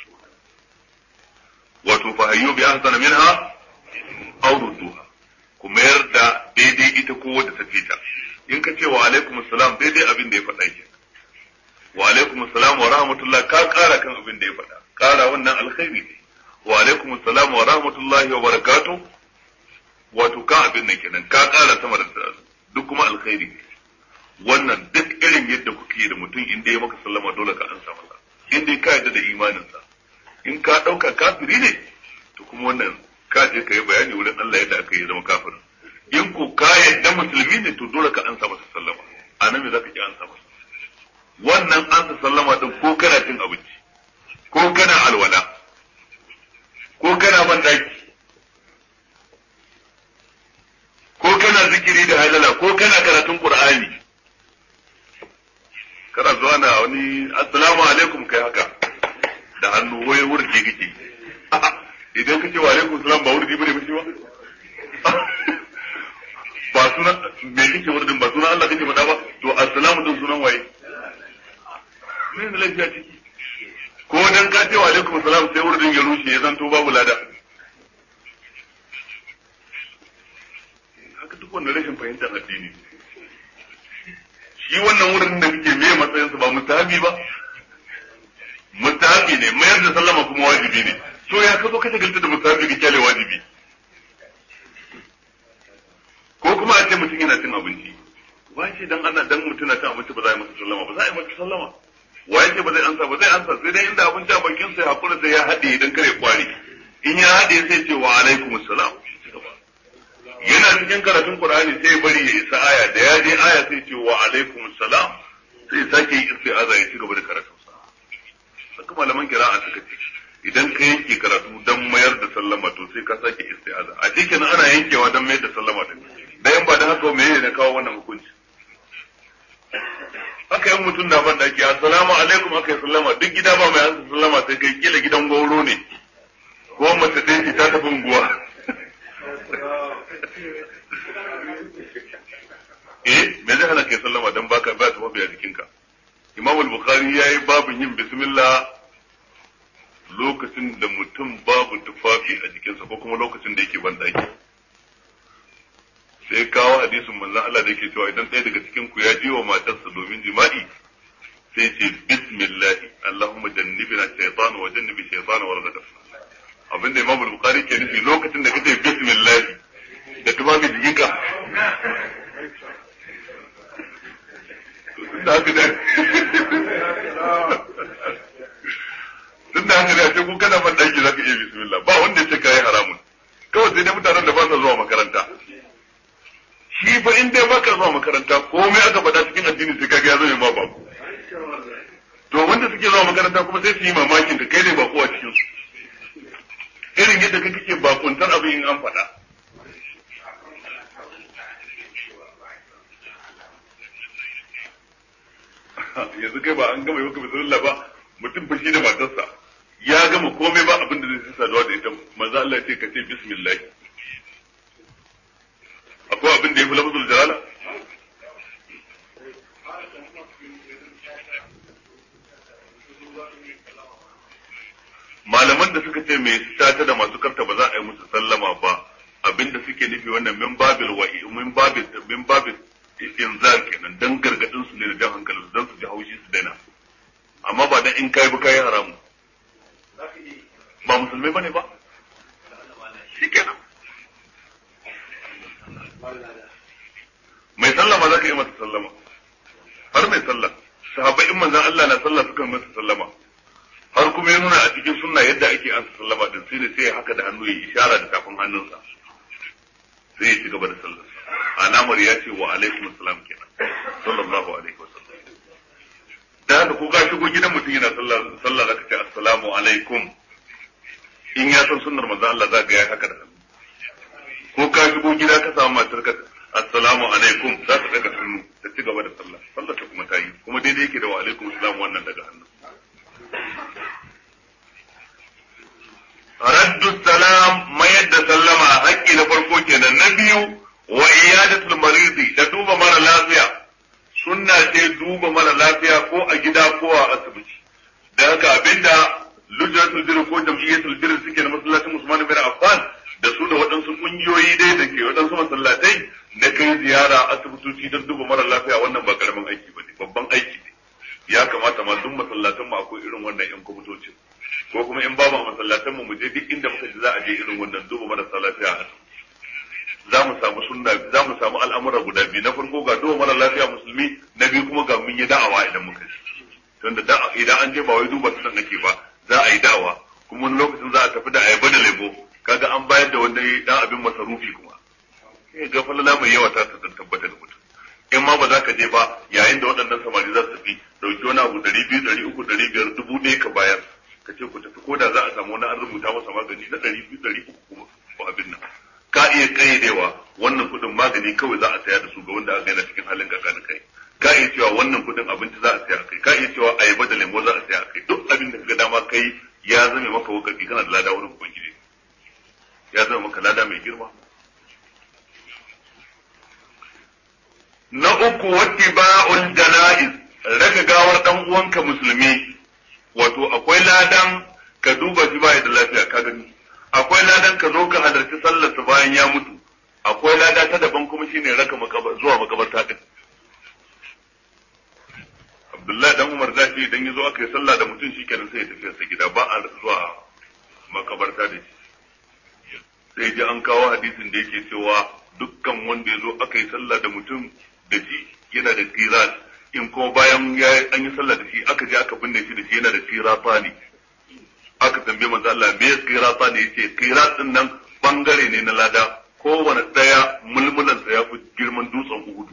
Speaker 1: wato fa hayyu bi ahsana minha aw rudduha ku mayar da daidai ita ko wadda ta fita in ka ce wa alaikum assalam daidai abin da ya faɗa ke wa alaikum assalam wa rahmatullah ka ƙara kan abin da ya faɗa ƙara wannan alkhairi ne wa alaikum assalam wa rahmatullahi wa barakatuh wato ka abin nan kenan ka ƙara sama da duk kuma alkhairi ne wannan duk irin yadda kuke da mutum in dai ya maka sallama dole ka ansa masa in dai ka yarda da imaninsa in ka ɗauka kafiri ne to kuma wannan ka je ka yi bayani wurin Allah yadda aka yi zama kafirin in ko ka yadda musulmi ne to dole ka ansa masa sallama a nan me zaka ki ansa masa wannan ansa sallama din ko kana cin abinci ko kana alwala ko kana ban daki ko kana zikiri da halala ko kana karatun qur'ani kana zuwa na wani assalamu alaikum kai haka da hannu wai wurge kake idan kace wa alaikum salam ba wurdi bane mishi ba ba sunan me kake wurdin ba sunan Allah kake faɗa ba to assalamu din sunan waye me ne lafiya ciki ko dan ka ce wa alaikum salam sai wurdin ya rushe ya zanto babu lada haka duk wannan rashin fahimtar addini shi wannan wurin da kake me matsayinsa ba mustahabi ba mustahabi ne mayar da sallama kuma wajibi ne to ya ka zo ka shagalta da mustahabi ka kyale wajibi ko kuma a ce mutum yana cin abinci wace dan ana dan mutum na cin abinci ba za a yi masa sallama ba za a yi masa sallama waye ce ba zai ansa ba zai ansa sai dai inda abinci a bakin sa ya hakura sai ya haɗe idan kare kwari in ya haɗe sai ce wa alaikum assalam yana cikin karatun qur'ani sai bari ya isa aya da ya je aya sai ce wa alaikum assalam sai sake yi isti'aza ya ci gaba da karatu haka malaman kira'a suka ce idan ka yanke karatu dan mayar da sallama to sai ka sake isti'aza a cikin ana yankewa dan mayar da sallama din da yan ba da haka me ne na kawo wannan hukunci haka yan in mutum na ban daki assalamu alaikum aka yi sallama duk gida ba mai ansa sallama sai kai kila gidan gauro ne ko mace ɗaya ce ta tafi unguwa eh me zai hana kai sallama dan baka ba ta mabiya jikinka Imam al-Bukhari yayi babin yin bismillah lokacin da mutum babu tufafi a jikinsa ko kuma lokacin da yake ban daki sai kawo hadisin manzon Allah da yake cewa idan ɗaya daga cikin ku ya ji wa matarsa domin jima'i sai ce bismillah Allahumma jannibna shaytan wa jannibi shaytan wa razaqna abinda Imam al-Bukhari ke nufi lokacin da kace bismillah da tufafi jikinka da haka da tun da haka da ce kun kana ban daki zaka iya bismillah ba wanda ya ce kai haramun kawai sai dai mutanen da ba sa zuwa makaranta shi fa in dai baka zuwa makaranta komai aka faɗa cikin addini sai kaga ya zama ma babu to wanda suke zuwa makaranta kuma sai su yi mamakin ka kai ne bako a cikin su irin yadda kake ke bakuntar abin in an faɗa yanzu kai ba an gama yi maka bismillah ba mutum fa shi da matarsa ya gama komai ba abin da zai saduwa da ita manzo Allah ya ce ka ce bismillah akwai abin da ya fi lafazul jalala malaman da suka ce mai sata da masu karta ba za a yi musu sallama ba abin da suke nufi wannan min babil wa'i min babil min babil inzar kenan dan gargadin su ne da jan hankalin su dan su ji haushi su daina amma ba dan in kai ba kai haramu ba musulmai bane ba shikenan mai sallah ma za ka yi masa sallama har mai sallah sahabbai in manzon Allah na sallah suka yi masa sallama har kuma ya nuna a cikin sunna yadda ake ansa sallama din sai da sai haka da hannu ya ishara da tafin hannunsa sai ya ci gaba da sallar alamar ya ce wa alaikum assalam kenan sallallahu alaihi wasallam da haka ko ka shigo gidan mutum yana sallah sallah zaka ce assalamu alaikum in ya san sunnar manzon Allah za ka yi haka da hannu ko ka shigo gida ka samu matar ka assalamu alaikum za ta daga hannu ta ci gaba da sallah sallah ta kuma ta yi kuma daidai yake da wa alaikum assalam wannan daga hannu raddu salam mayar da sallama haƙƙi na farko kenan na biyu wa iyadatul maridi da duba mara lafiya sunna ce duba mara lafiya ko a gida ko a asibiti da haka abinda lujratul birr ko jam'iyyatul birr suke na masallacin Usman bin Affan da su da waɗansu ƙungiyoyi dai da ke waɗansu masallatai na kai ziyara asibitoci don duba mara lafiya wannan ba karamin aiki ba ne babban aiki ne ya kamata ma duk masallatan mu akwai irin wannan yan kwamitocin ko kuma in babu a masallatan mu mu je duk inda muka ji za a je irin wannan duba marasa lafiya a za mu samu sunna za mu samu al'amura guda biyu na farko ga duba mara lafiya musulmi na biyu kuma ga mun yi da'awa idan muka ji tunda da idan an je ba wai duba sunan nake ba za a yi da'awa kuma wani lokacin za a tafi da ayaba da lebo kaga an bayar da wani dan abin masarufi kuma sai ga falala mai yawa ta tabbata da mutum in ma ba za ka je ba yayin da waɗannan samari za su tafi dauki wani abu ɗari biyu ɗari uku ɗari biyar dubu ɗaya ka bayar ka ce ku tafi ko da za a samu wani an rubuta masa magani na ɗari biyu ɗari uku kuma ko abin nan ka iya ƙayyadewa wannan kuɗin magani kawai za a saya da su ga wanda aka yana cikin halin kakanin kai ka iya cewa wannan kuɗin abinci za a saya kai ka iya cewa ayaba da lemo za a saya kai duk abin da ka ga dama kai ya zame maka wakati kana da lada wurin ubangiji ya zama maka lada mai girma na uku wattiba'ul janaiz raka gawar dan uwanka musulmi wato akwai ladan ka duba shi baya da lafiya ka gani akwai ladan ka zo ka halarci sallar sa bayan ya mutu akwai lada ta daban kuma shine raka zuwa makabarta din Abdullahi dan Umar zafi idan ya zo aka yi sallah da mutum shi kenan sai ya tafi sa gida ba a zuwa makabarta da shi sai ji an kawo hadisin da yake cewa dukkan wanda ya zo aka yi sallah da mutum da shi yana da qirat in kuma bayan ya an yi sallah da shi aka je aka binne shi da shi yana da qirata ne aka tambaye manzo Allah me qirata ne yace qirat din nan bangare ne na lada kowane daya mulmulan sa ya fi girman dutsen Uhud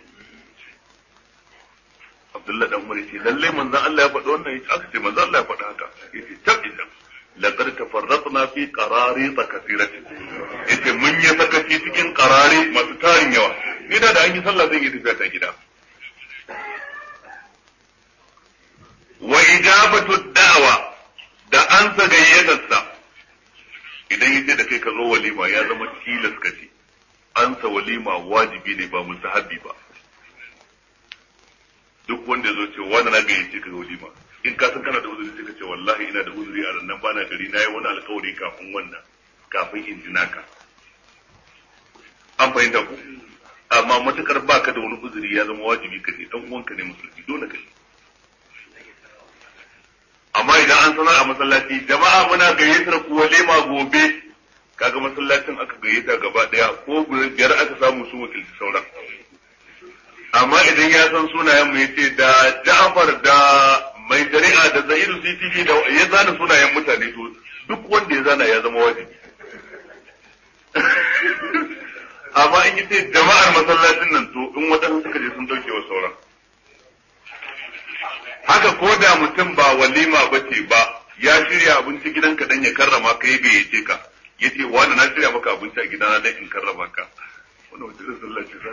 Speaker 1: Abdullahi dan Umar yace lalle manzo Allah ya faɗi wannan yace aka ce manzo Allah ya faɗi haka yace tabbata laqad tafarratna fi qararit kathiratin yace mun yi sakaci cikin qarari masu tarin yawa ni da da an yi sallah zan yi tafiya ta gida ijabatu da'wa da an sa gayyatarsa idan yace da kai ka zo walima ya zama tilas ka ce an sa walima wajibi ne ba musahabi ba duk wanda ya zo ce wani na gayyace ka walima in ka san kana da uzuri sai ka ce wallahi ina da uzuri a nan bana gari na yi wani alkawari kafin wannan kafin in ji naka an fahimta ku amma matukar baka da wani uzuri ya zama wajibi ka ce dan uwanka ne musulmi dole ka amma idan an sanar a masallaci jama'a muna gayyatar ku walima gobe kaga masallacin aka gayyata gaba daya ko biyar aka samu su wakilci sauran amma idan ya san sunayen mu yace da Ja'far da mai shari'a da Zaidu CCP da ya zana sunayen mutane to duk wanda ya zana ya zama wajibi amma in yace jama'ar masallacin nan to in wadansu suka je sun dauke wa sauran haka ko da mutum ba walima ba ce ba ya shirya abinci gidanka dan ya karrama ka ya gayyace ka yace wani na shirya maka abinci a gidana dan in karrama ka wannan wata irin sallah ce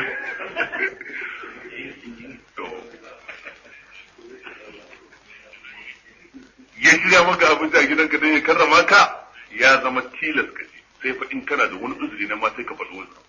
Speaker 1: ya shirya maka abinci a gidanka dan ya karrama ka ya zama tilas ka ce sai fa in kana da wani uzuri na ma sai ka faɗi wani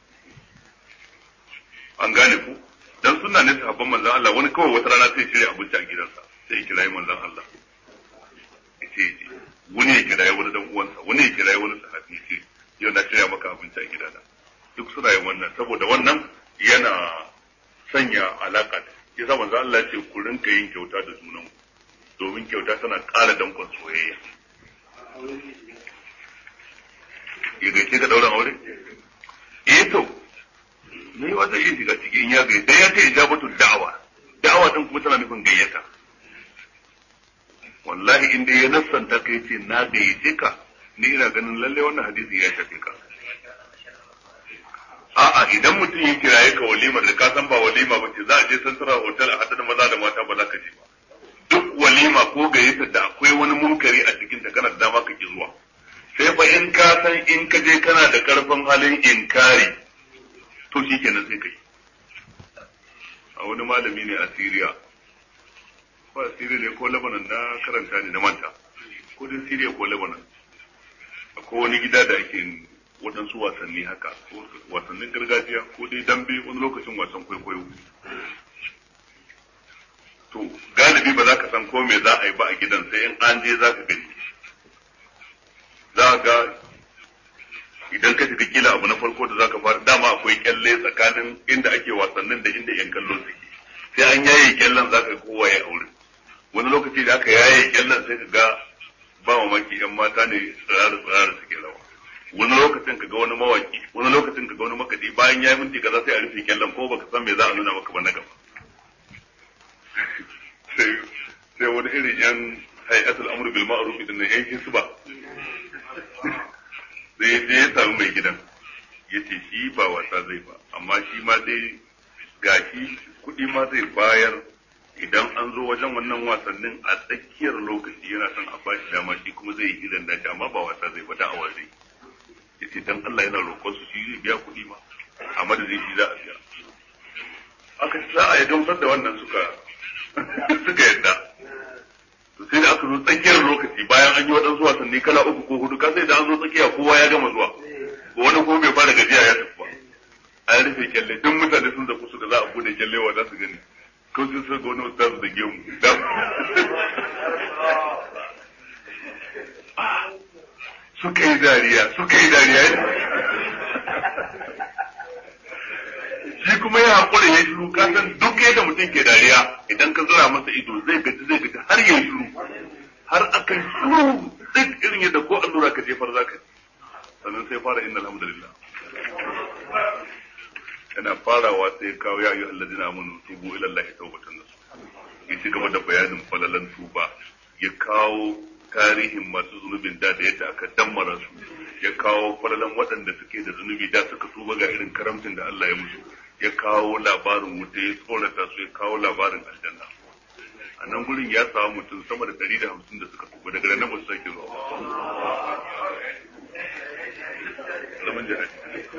Speaker 1: an gane ku dan sunna ne sahabban manzon Allah wani kawai wata rana sai shirya abinci a gidansa sai ya kirayi manzon Allah yace wani ya kirayi wani dan uwansa wani ya kirayi wani sahabi ce yau na shirya maka abinci a gidana duk suna yin wannan saboda wannan yana sanya alaka yasa manzon Allah ya ce ku rinka yin kyauta da junan domin kyauta tana ƙara dankon soyayya ya gace ka dauran aure eh to ne wata iya shiga ciki in ya gai dan ya ce ijabatu da'awa da'awa din kuma tana nufin gayyata wallahi inda ya nassanta kai ce na gayyace ka ni ina ganin lalle wannan hadisi ya shafe ka a'a idan mutum ya kiraye ka walima da ka san ba walima ba ce za a je santara hotel a hada da maza da mata ba za ka je ba duk walima ko gayyata da akwai wani munkari a cikin ta kana da dama ka ki zuwa sai fa in ka san in ka je kana da karfin halin inkari to shi kenan sai kai a wani malami ne a Siriya ko a Siriya ne ko Lebanon na karanta ne na manta ko dai Siriya ko Lebanon akwai wani gida da ake waɗansu wasanni haka ko wasannin gargajiya ko dai dambe wani lokacin wasan kwaikwayo to galibi ba za ka san ko me za a yi ba a gidan sai in an je za ka gani za ga idan ka shiga kila abu na farko da zaka fara dama akwai kyalle tsakanin inda ake wasannin da inda yan kallo suke sai an yaye kyallen zaka kowa ya aure wani lokaci da aka yaye kyallen sai ka ga ba mamaki yan mata ne tsirara tsirara suke rawa wani lokacin ka ga wani mawaki wani lokacin ka ga wani makadi bayan ya yi minti kaza sai a rufe kyallen ko baka san me za a nuna maka ba na gaba sai sai wani irin yan hay'atul amru bil ma'ruf din nan yan hisba sai ya je ya samu mai gidan ya ce shi ba wasa zai ba amma shi ma dai gashi kuɗi ma zai bayar idan an zo wajen wannan wasannin a tsakiyar lokaci yana son a bashi dama shi kuma zai yi idan dace amma ba wasa zai ba da awa zai ya ce dan Allah yana roƙon su shi zai biya kuɗi ma a madadin shi za a biya aka ci za a yi gamsar da wannan suka suka yadda to sai da aka zo tsakiyar lokaci bayan an yi waɗansu wasanni kala uku ko hudu ka sai da an zo tsakiya kowa ya gama zuwa wani kuma bai fara gajiya ya tafi ba an rufe kyalle duk mutane sun zafi su da za a bude kyalle wa za su gani ko sun san ga wani ustazu da gemu suka yi dariya suka yi dariya shi kuma ya haƙura ya shiru ka san duk yadda mutum ke dariya idan ka zura masa ido zai gaji zai gaji har ya shiru har akan shiru duk irin yadda ko allura ka jefar za ka sannan sai fara inna alhamdulillah yana farawa sai kawo ya ayyuhal ladina amanu tubu ila allahi tawbatan nasuha ya ci gaba da bayanin falalan tuba ya kawo tarihin masu zunubin da da yadda aka dammara su ya kawo falalan waɗanda suke da zunubi da suka tuba ga irin karamcin da Allah ya musu ya kawo labarin wuta ya tsorata su ya kawo labarin aljanna a nan gurin ya samu mutum sama da ɗari da hamsin da suka tuba daga nan ba su sake zuwa zaman jihadi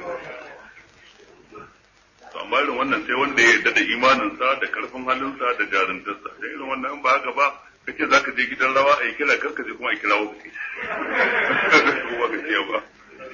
Speaker 1: to amma irin wannan sai wanda ya yarda da imaninsa da karfin halinsa da jaruntarsa sai irin wannan in ba haka ba kace za ka je gidan rawa a yi kira kar ka je kuma a kira wasu ce kuma ka ce ba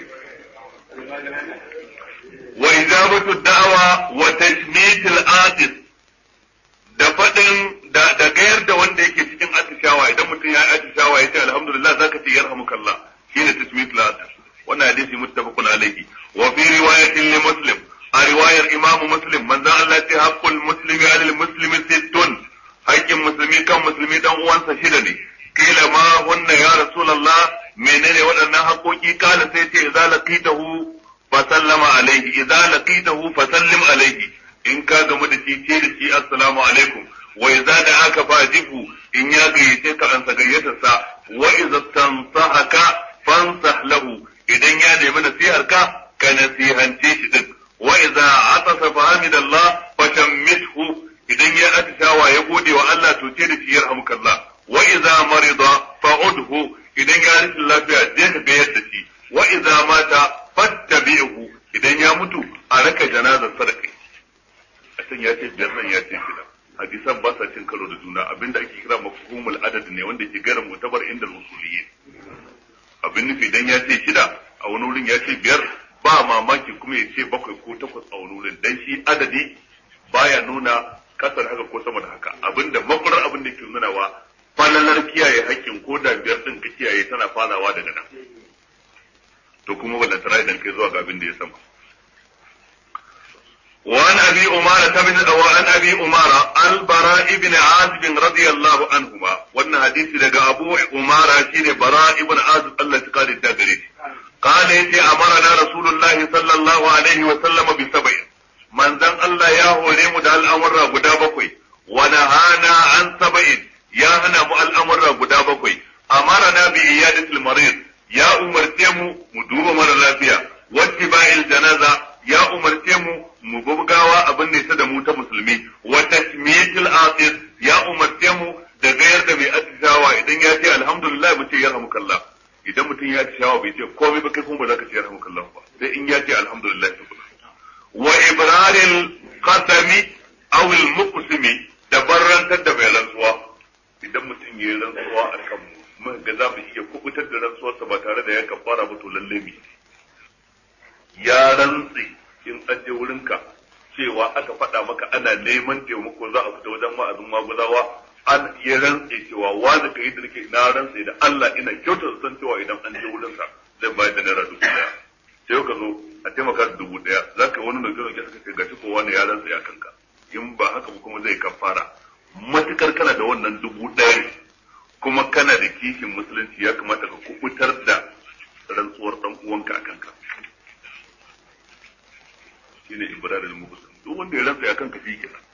Speaker 1: wa ijabatu da'wa wa tashmit al-atis da fadin da da gayar da wanda yake cikin atishawa idan mutum ya yi atishawa ya ce alhamdulillah zaka ce yarhamukallah shine tashmit al-atis wannan hadisi muttafaqun alayhi wa fi riwayatin li muslim a riwayar imam muslim manzon Allah ya ce haqqul muslimi 'ala al-muslimi sittun haƙƙin musulmi kan musulmi dan uwansa shida ne kila ma hunna ya rasulullah menene waɗannan haƙoƙi kala sai ce idza laqitahu fa sallama alaihi idza laqitahu fa sallim alaihi in ka gamu da shi ce da shi assalamu alaikum wa idza da aka fa jibu in ya gayyace ka an sa gayyatar sa wa idza tansahaka fansah lahu idan ya nemi nasihar ka ka nasihance shi din wa idza atasa fa hamidallah fa shammithu idan ya atishawa ya gode wa Allah to ce da shi yarhamukallah wa idza marida fa'udhu idan ya rashin lafiya je ka ga yadda shi wa idza mata fattabi'hu idan ya mutu a raka janazar sadaka a can ya ce biyar nan ya ce shida hadisan ba sa cin karo da juna abinda ake kira mafhumul adad ne wanda ke gara mutabar inda usuliyyin abin nufi idan ya ce shida a wani wurin ya ce biyar ba mamaki kuma ya ce bakwai ko takwas a wani wurin dan shi adadi baya nuna kasar haka ko sama da haka abinda makwarar abin da ke nunawa falalar kiyaye haƙƙin ko da biyar din ka kiyaye tana farawa daga nan to kuma ballantana idan kai zuwa ga abin da ya sama وعن ابي امارة بن وعن ابي امارة البراء بن عازب رضي الله عنهما وان حديث لقى ابو امارة شين براء بن عازب الله تقال الدابري قال يتي امرنا رسول الله صلى الله عليه وسلم بسبع من ذن الله يا هوريم دا الامر غدا بكوي ونهانا عن سبع يا هنا مو الامر غدا بكوي امرنا بعيادة المريض يا امرتيمو مدوب مر لافيا واتباع الجنازة ya umarce mu mu bugawa abin ne ta da mu ta musulmi wa tasmiyatul atis ya umarce mu da gayar da mai atishawa idan ya ce alhamdulillah mu ce yarhamukallah idan mutum ya atishawa bai ce komai ba kai kuma ba za ka ce yarhamukallah ba sai in ya ce alhamdulillah wa ibraril qasami aw al muqsimi da barrantar da mai rantsuwa idan mutum ya yi rantsuwa a kan mu ga za mu iya kubutar da rantsuwarsa ba tare da ya kafara ba to lalle mu ya rantse in an je wurinka cewa aka faɗa maka ana neman taimako za a fita wajen wa'azin maguzawa an ya rantse cewa wani ka yi da nake na rantse da Allah ina kyautar san cewa idan an je wurinsa zai bayar da naira dubu daya sai ka zo a taimaka da dubu daya za ka wani nauke nauke suka ce gashi kowa ne ya rantse a kanka in ba haka ba kuma zai kafara matukar kana da wannan dubu daya kuma kana da kishin musulunci ya kamata ka kubutar da rantsuwar dan uwanka a kanka shine ibrarul muhsin duk wanda ya rantsa akan kafi kenan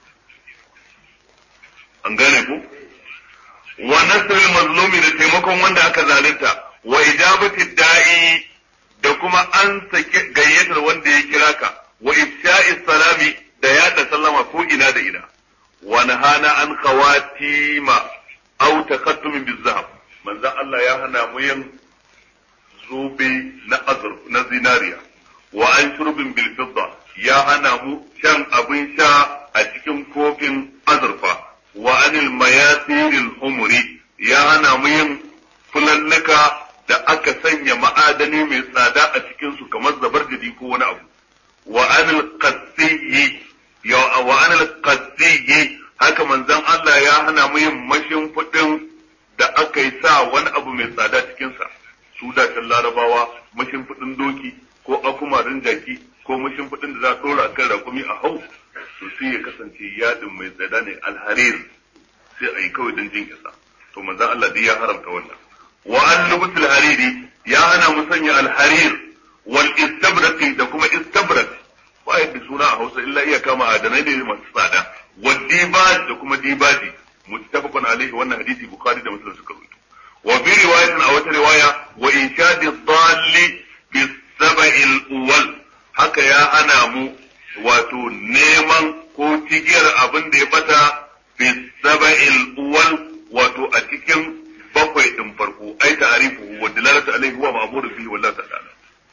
Speaker 1: an gane ko wa nasrul mazlumi da taimakon wanda aka zalunta wa ijabati da'i da kuma an sake gayyatar wanda ya kira ka wa ifsha'i salami da yada sallama ko ina da ina wa nahana an khawatima aw takattum bizahab manzon Allah ya hana mu yin zobe na azur na zinariya wa an shurbin bil fidda ya hana mu shan abin sha a cikin kofin azurfa wa anil mayasiril humuri ya hana mu yin fulalluka da aka sanya ma'adani mai tsada a cikin su kamar zabarjadi ko wani abu wa anil qasiyi ya wa anil qasiyi haka manzon Allah ya hana mu yin mashin fudin da aka yi sa wani abu mai tsada cikin sa su da larabawa mashin fudin doki ko akumarin jaki ko mashin fudin da za a dora kan rakumi a hau to sai ya kasance yadin mai tsada ne alharir sai a yi kawai don jin isa to manzon Allah dai ya haramta wannan wa an lubsul hariri ya hana mu sanya alharir wal istabraqi da kuma istabrak ba yadda suna a Hausa illa iya kama adanai ne masu tsada wal dibaj da kuma dibaji muttafaqun alaihi wannan hadisi bukhari da muslim suka rubuta wa bi riwayatin a wata riwaya wa inshadi dhalli bis sab'il uwal haka ya hana mu wato neman ko cigiyar abin da ya bata bis sab'il uwal wato a cikin bakwai din farko ai ta'rifu wa dalalatu alaihi wa ma'muru bihi wallahu ta'ala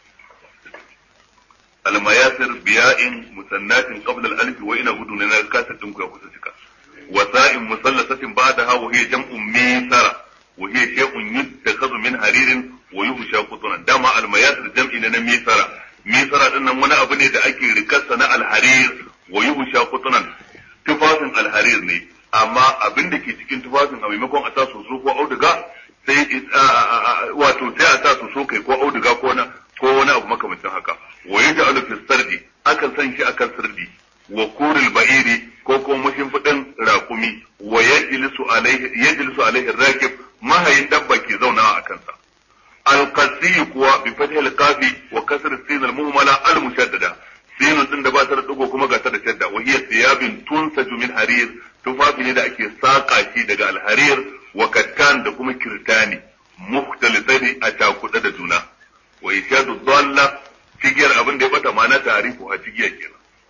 Speaker 1: almayasir biya'in musannatin qabla al-alif wa ina gudu na kasar din ku ya kusa cika wa sa'in musallasatin ba'daha wa hiya jam'u misara wa hiya shay'un yuttakhadhu min haririn wa yuhsha qutunan dama almayasir jam'i na misara misara din nan wani abu ne da ake rikarsa na alharir wa yuhsha qutunan tufafin alharir ne amma abin da ke cikin tufafin a maimakon a sa soso ko auduga sai wato sai a sa soso kai ko auduga ko na ko wani abu makamancin haka wa yaj'alu fi sardi akan san shi akan sirdi wa kuril ba'iri ko kuma mashimfidin rakumi wa yajlisu alaihi yajlisu alaihi rakib mahayin dabba ke zaunawa a kansa alqasi kuwa bi fathi alqafi wa kasr sin almuhmala almushaddada sin din da ba ta da dugo kuma ga ta da shadda wa hiya thiyabin tunsaju min harir tufafi ne da ake saka shi daga alharir wa kattan da kuma kirtani mukhtalifani a cakuɗe da juna wa ishadu dalla cigiyar abin da ya bata ma'ana tarifu a cigiyar kenan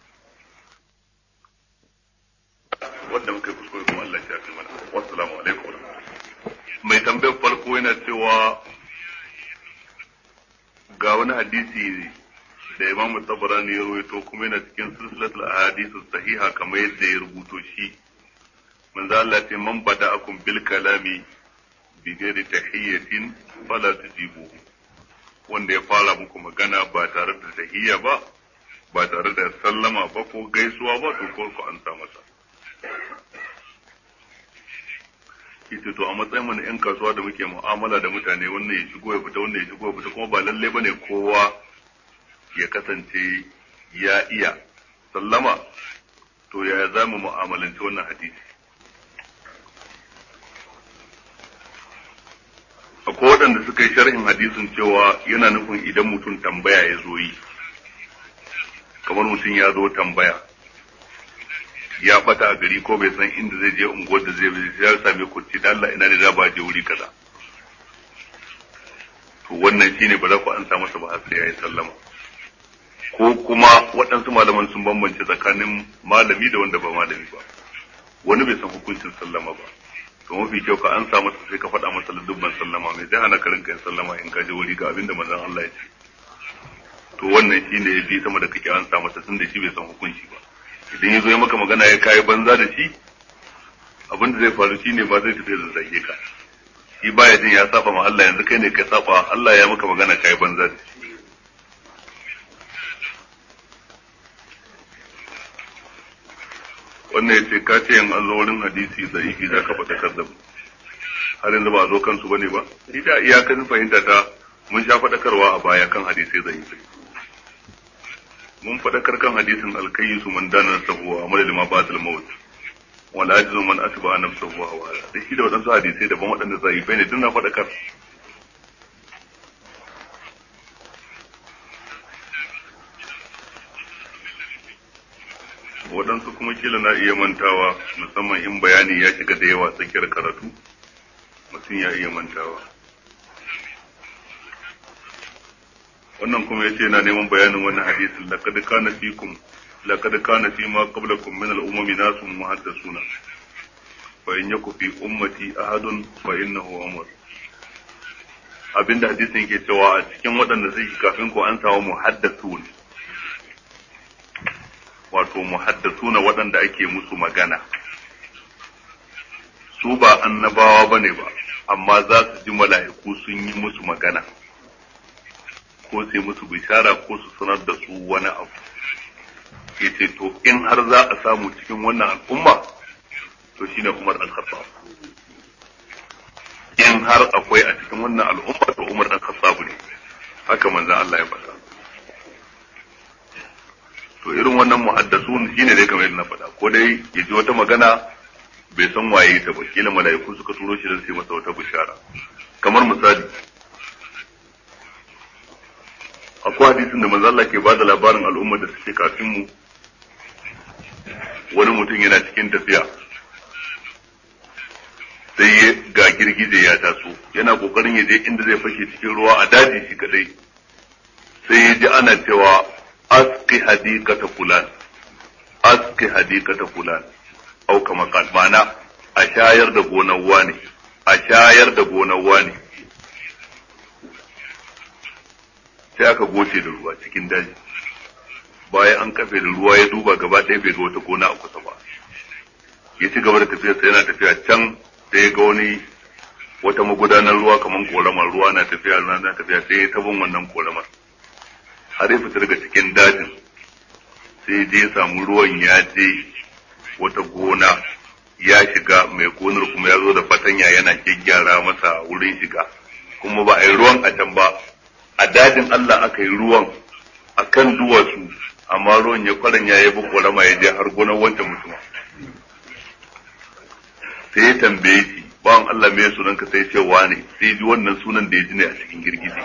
Speaker 1: wanda muka yi kuskure kuma Allah ya fi mana wassalamu alaikum mai tambayar farko yana cewa ga wani hadisi da Imam Tabarani ya rawaito kuma yana cikin silsilatul ahadithu sahiha kamar yadda ya rubuto shi manzo Allah ce man bada'akum bil kalami bi ghairi tahiyyatin fala tujibu wanda ya fara muku magana ba tare da tahiyya ba ba tare da sallama ba ko gaisuwa ba to ko ku an sa masa ita to a matsayin mana yan kasuwa da muke mu'amala da mutane wannan ya shigo ya fita wannan ya shigo ya fita kuma ba lalle bane kowa ya kasance ya iya sallama to yaya za mu mu'amalanci wannan hadisi akwai waɗanda suka yi sharhin hadisin cewa yana nufin idan mutum tambaya ya zo yi kamar mutum ya zo tambaya ya bata a gari ko bai san inda zai je unguwar da zai bi ya same kurci da Allah ina ne za ba je wuri kaza to wannan shine ba za ku ansa masa ba har sai yayi sallama ko kuma waɗansu malaman sun bambance tsakanin malami da wanda ba malami ba wani bai san hukuncin sallama ba to mafi kyau ka ansa masa sai ka faɗa masa dubban sallama mai zai hana ka rinka yin sallama in ka je wuri ga abinda manzon Allah ya ce to wannan shine ya bi sama da kake ansa masa tun da shi bai san hukunci ba idan ya zo ya maka magana ya kayi banza da shi abin da zai faru shine ba zai tafi da zage ka shi baya jin ya saba ma Allah yanzu kai ne ka saba Allah ya maka magana kayi banza da shi wannan yace ka ce in an zo wurin hadisi da ifi za ka faɗakar da mu har yanzu ba a zo kansu bane ba ita iyakacin fahimta ta mun sha faɗakarwa a baya kan hadisai da ifi mun faɗakar kan hadisin alkayyisu man dana sahuwa a madadin ma ba'dal maut wal ajizu man asba nafsahu wa hawa da shi da wadansu hadisai daban waɗanda zaifai ne duk na faɗakar waɗansu kuma kila na iya mantawa musamman in bayani ya shiga da yawa tsakiyar karatu mutum ya iya mantawa wannan kuma yace yana neman bayanin wannan hadisin laqad kana fikum laqad kana fi ma qablakum min al-umami nasun muhaddasuna fa in yaku fi ummati ahadun fa innahu umar abinda hadisin yake cewa a cikin waɗanda suke kafin ku an samu muhaddasun wato muhaddasuna waɗanda ake musu magana su ba annabawa bane ba amma za su ji mala'iku sun yi musu magana ko sai musu bishara ko su sanar da su wani abu yace to in har za a samu cikin wannan al'umma to shine Umar al-Khattab in har akwai a cikin wannan al'umma to Umar al-Khattab ne haka manzon Allah ya faɗa to irin wannan muhaddasun shine dai kamar yadda na faɗa ko dai ya ji wata magana bai san waye ta ba kila mala'iku suka turo shi don su yi masa wata bishara kamar misali akwai hadisin da manzo Allah ke bada labarin al'ummar da suke kafin mu wani mutum yana cikin tafiya sai ga girgije ya taso yana kokarin ya je inda zai fashe cikin ruwa a daji shi kadai sai ya ji ana cewa aski hadikata fulan aski hadikata fulan au kama kan mana a shayar da gonar wani a shayar da gonar wani sai aka goce da ruwa cikin daji bayan an kafe da ruwa ya duba gaba ɗaya bai ga wata gona a kusa ba ya ci gaba da tafiyarsa yana tafiya can sai ga wani wata magudanar ruwa kamar koramar ruwa na tafiya ruwa na tafiya sai ya tabin wannan koramar har ya fita daga cikin dajin sai je ya samu ruwan ya je wata gona ya shiga mai gonar kuma ya zo da fatanya yana gyaggyara masa wurin shiga kuma ba a yi ruwan a can ba a dajin Allah aka yi ruwan a kan duwatsu amma ruwan ya kwaran ya yi korama ya je har gonar wancan mutum sai ya tambaye shi bawan Allah me sunan ka sai ce wane sai ji wannan sunan da ya ji ne a cikin girgije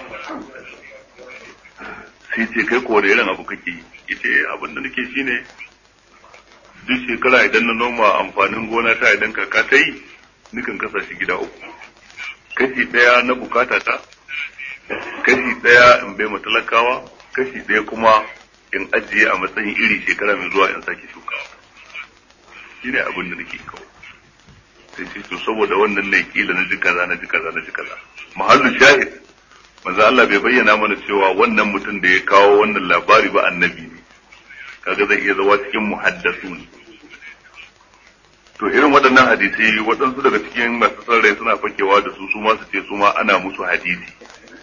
Speaker 1: sai ce kai ko irin abu kake yi yace abin da nake shine duk shekara idan na noma amfanin gona ta idan kaka ta yi nukan kasa shi gida uku kashi ɗaya na bukata ta kashi ɗaya in bai matalakawa kashi ɗaya kuma in ajiye a matsayin iri shekara mai zuwa in sake shukawa shine abin da nake kawai sai ce to saboda wannan ne kila na ji kaza na ji kaza na ji kaza mahallu shahid manzo Allah bai bayyana mana cewa wannan mutum da ya kawo wannan labari ba annabi ne kaga zai iya zawa cikin muhaddasun to irin waɗannan hadisai waɗansu daga cikin masu sarrai suna fakewa da su su ma su ce su ma ana musu hadisi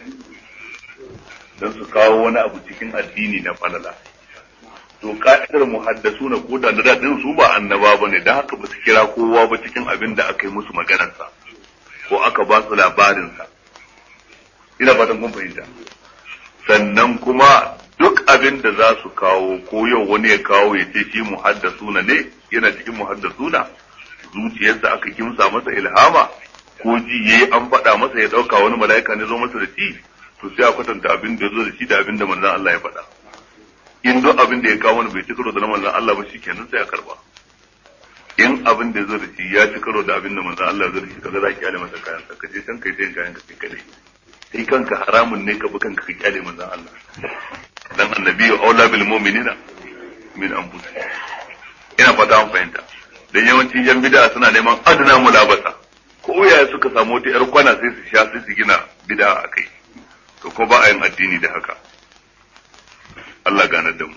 Speaker 1: don su kawo wani abu cikin addini na falala to ka'idar muhaddasu na koda na daɗin su ba annaba ba ne don haka ba su kira kowa ba cikin abin da aka yi musu maganarsa ko aka ba su labarinsa ina fatan kun fahimta sannan kuma duk abin da za su kawo ko yau wani ya kawo ya ce shi muhaddasuna ne yana cikin muhaddasuna zuciyarsa aka kimsa masa ilhama ko ji yayi an faɗa masa ya ɗauka wani mala'ika ne zo masa da shi to sai a kwatanta abin da ya zo da shi da abin da manzon Allah ya faɗa in duk abin da ya kawo wani bai ci karo da na manzon Allah ba shi kenan sai a karba in abin da ya zo da shi ya ci karo da abin da manzon Allah ya zo da shi kaga za ki kyale masa kayan sa ka je can kai sai kayan ka kai kadai kai kanka haramun ne ka bi kanka ka kyale manzon Allah dan annabi aula bil mu'minina min anfusihim ina fata an fahimta dan yawancin yan bid'a suna neman adana mulabasa ko yaya suka samu wata yar kwana sai su sha sai su gina bid'a a kai to ko ba a yin addini da haka Allah ganar da mu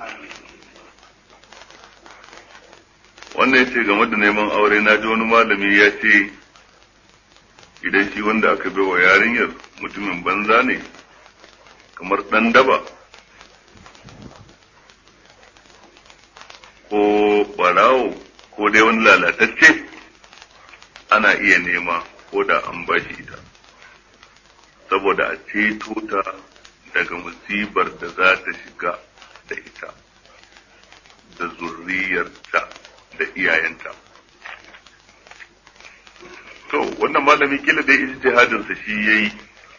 Speaker 1: wannan yace game da neman aure na ji wani malami ya ce idan shi wanda aka bai wa yarinyar mutumin banza ne kamar ɗan daba ko ɓarawo ko dai wani lalatacce ana iya nema ko da an ba shi ita saboda a ceto ta daga musibar da za ta shiga da ita da zurriyarta da iyayenta to wannan malami kila dai ijtihadinsa shi yayi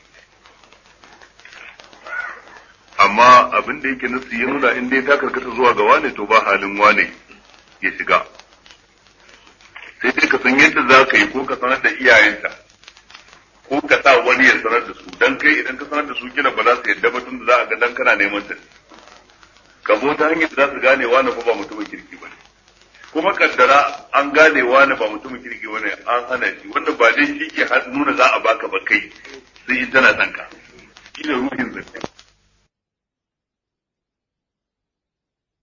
Speaker 1: amma abin da yake nasu ya nuna in dai ta karkata zuwa ga wane to ba halin wane ya shiga sai dai ka san yadda za ka yi ko ka sanar da iyayenta ko ka sa wani ya sanar da su dan kai idan ka sanar da su kila ba za su yadda ba tun da za a ga dan kana neman ta ka zo ta hanyar da za su gane wane fa ba mutumin kirki ba ne kuma kaddara an gane wane ba mutumin kirki ba ne an hana shi wanda ba dai shi ke nuna za a baka ba kai sai in tana sanka shi ne ruhin zance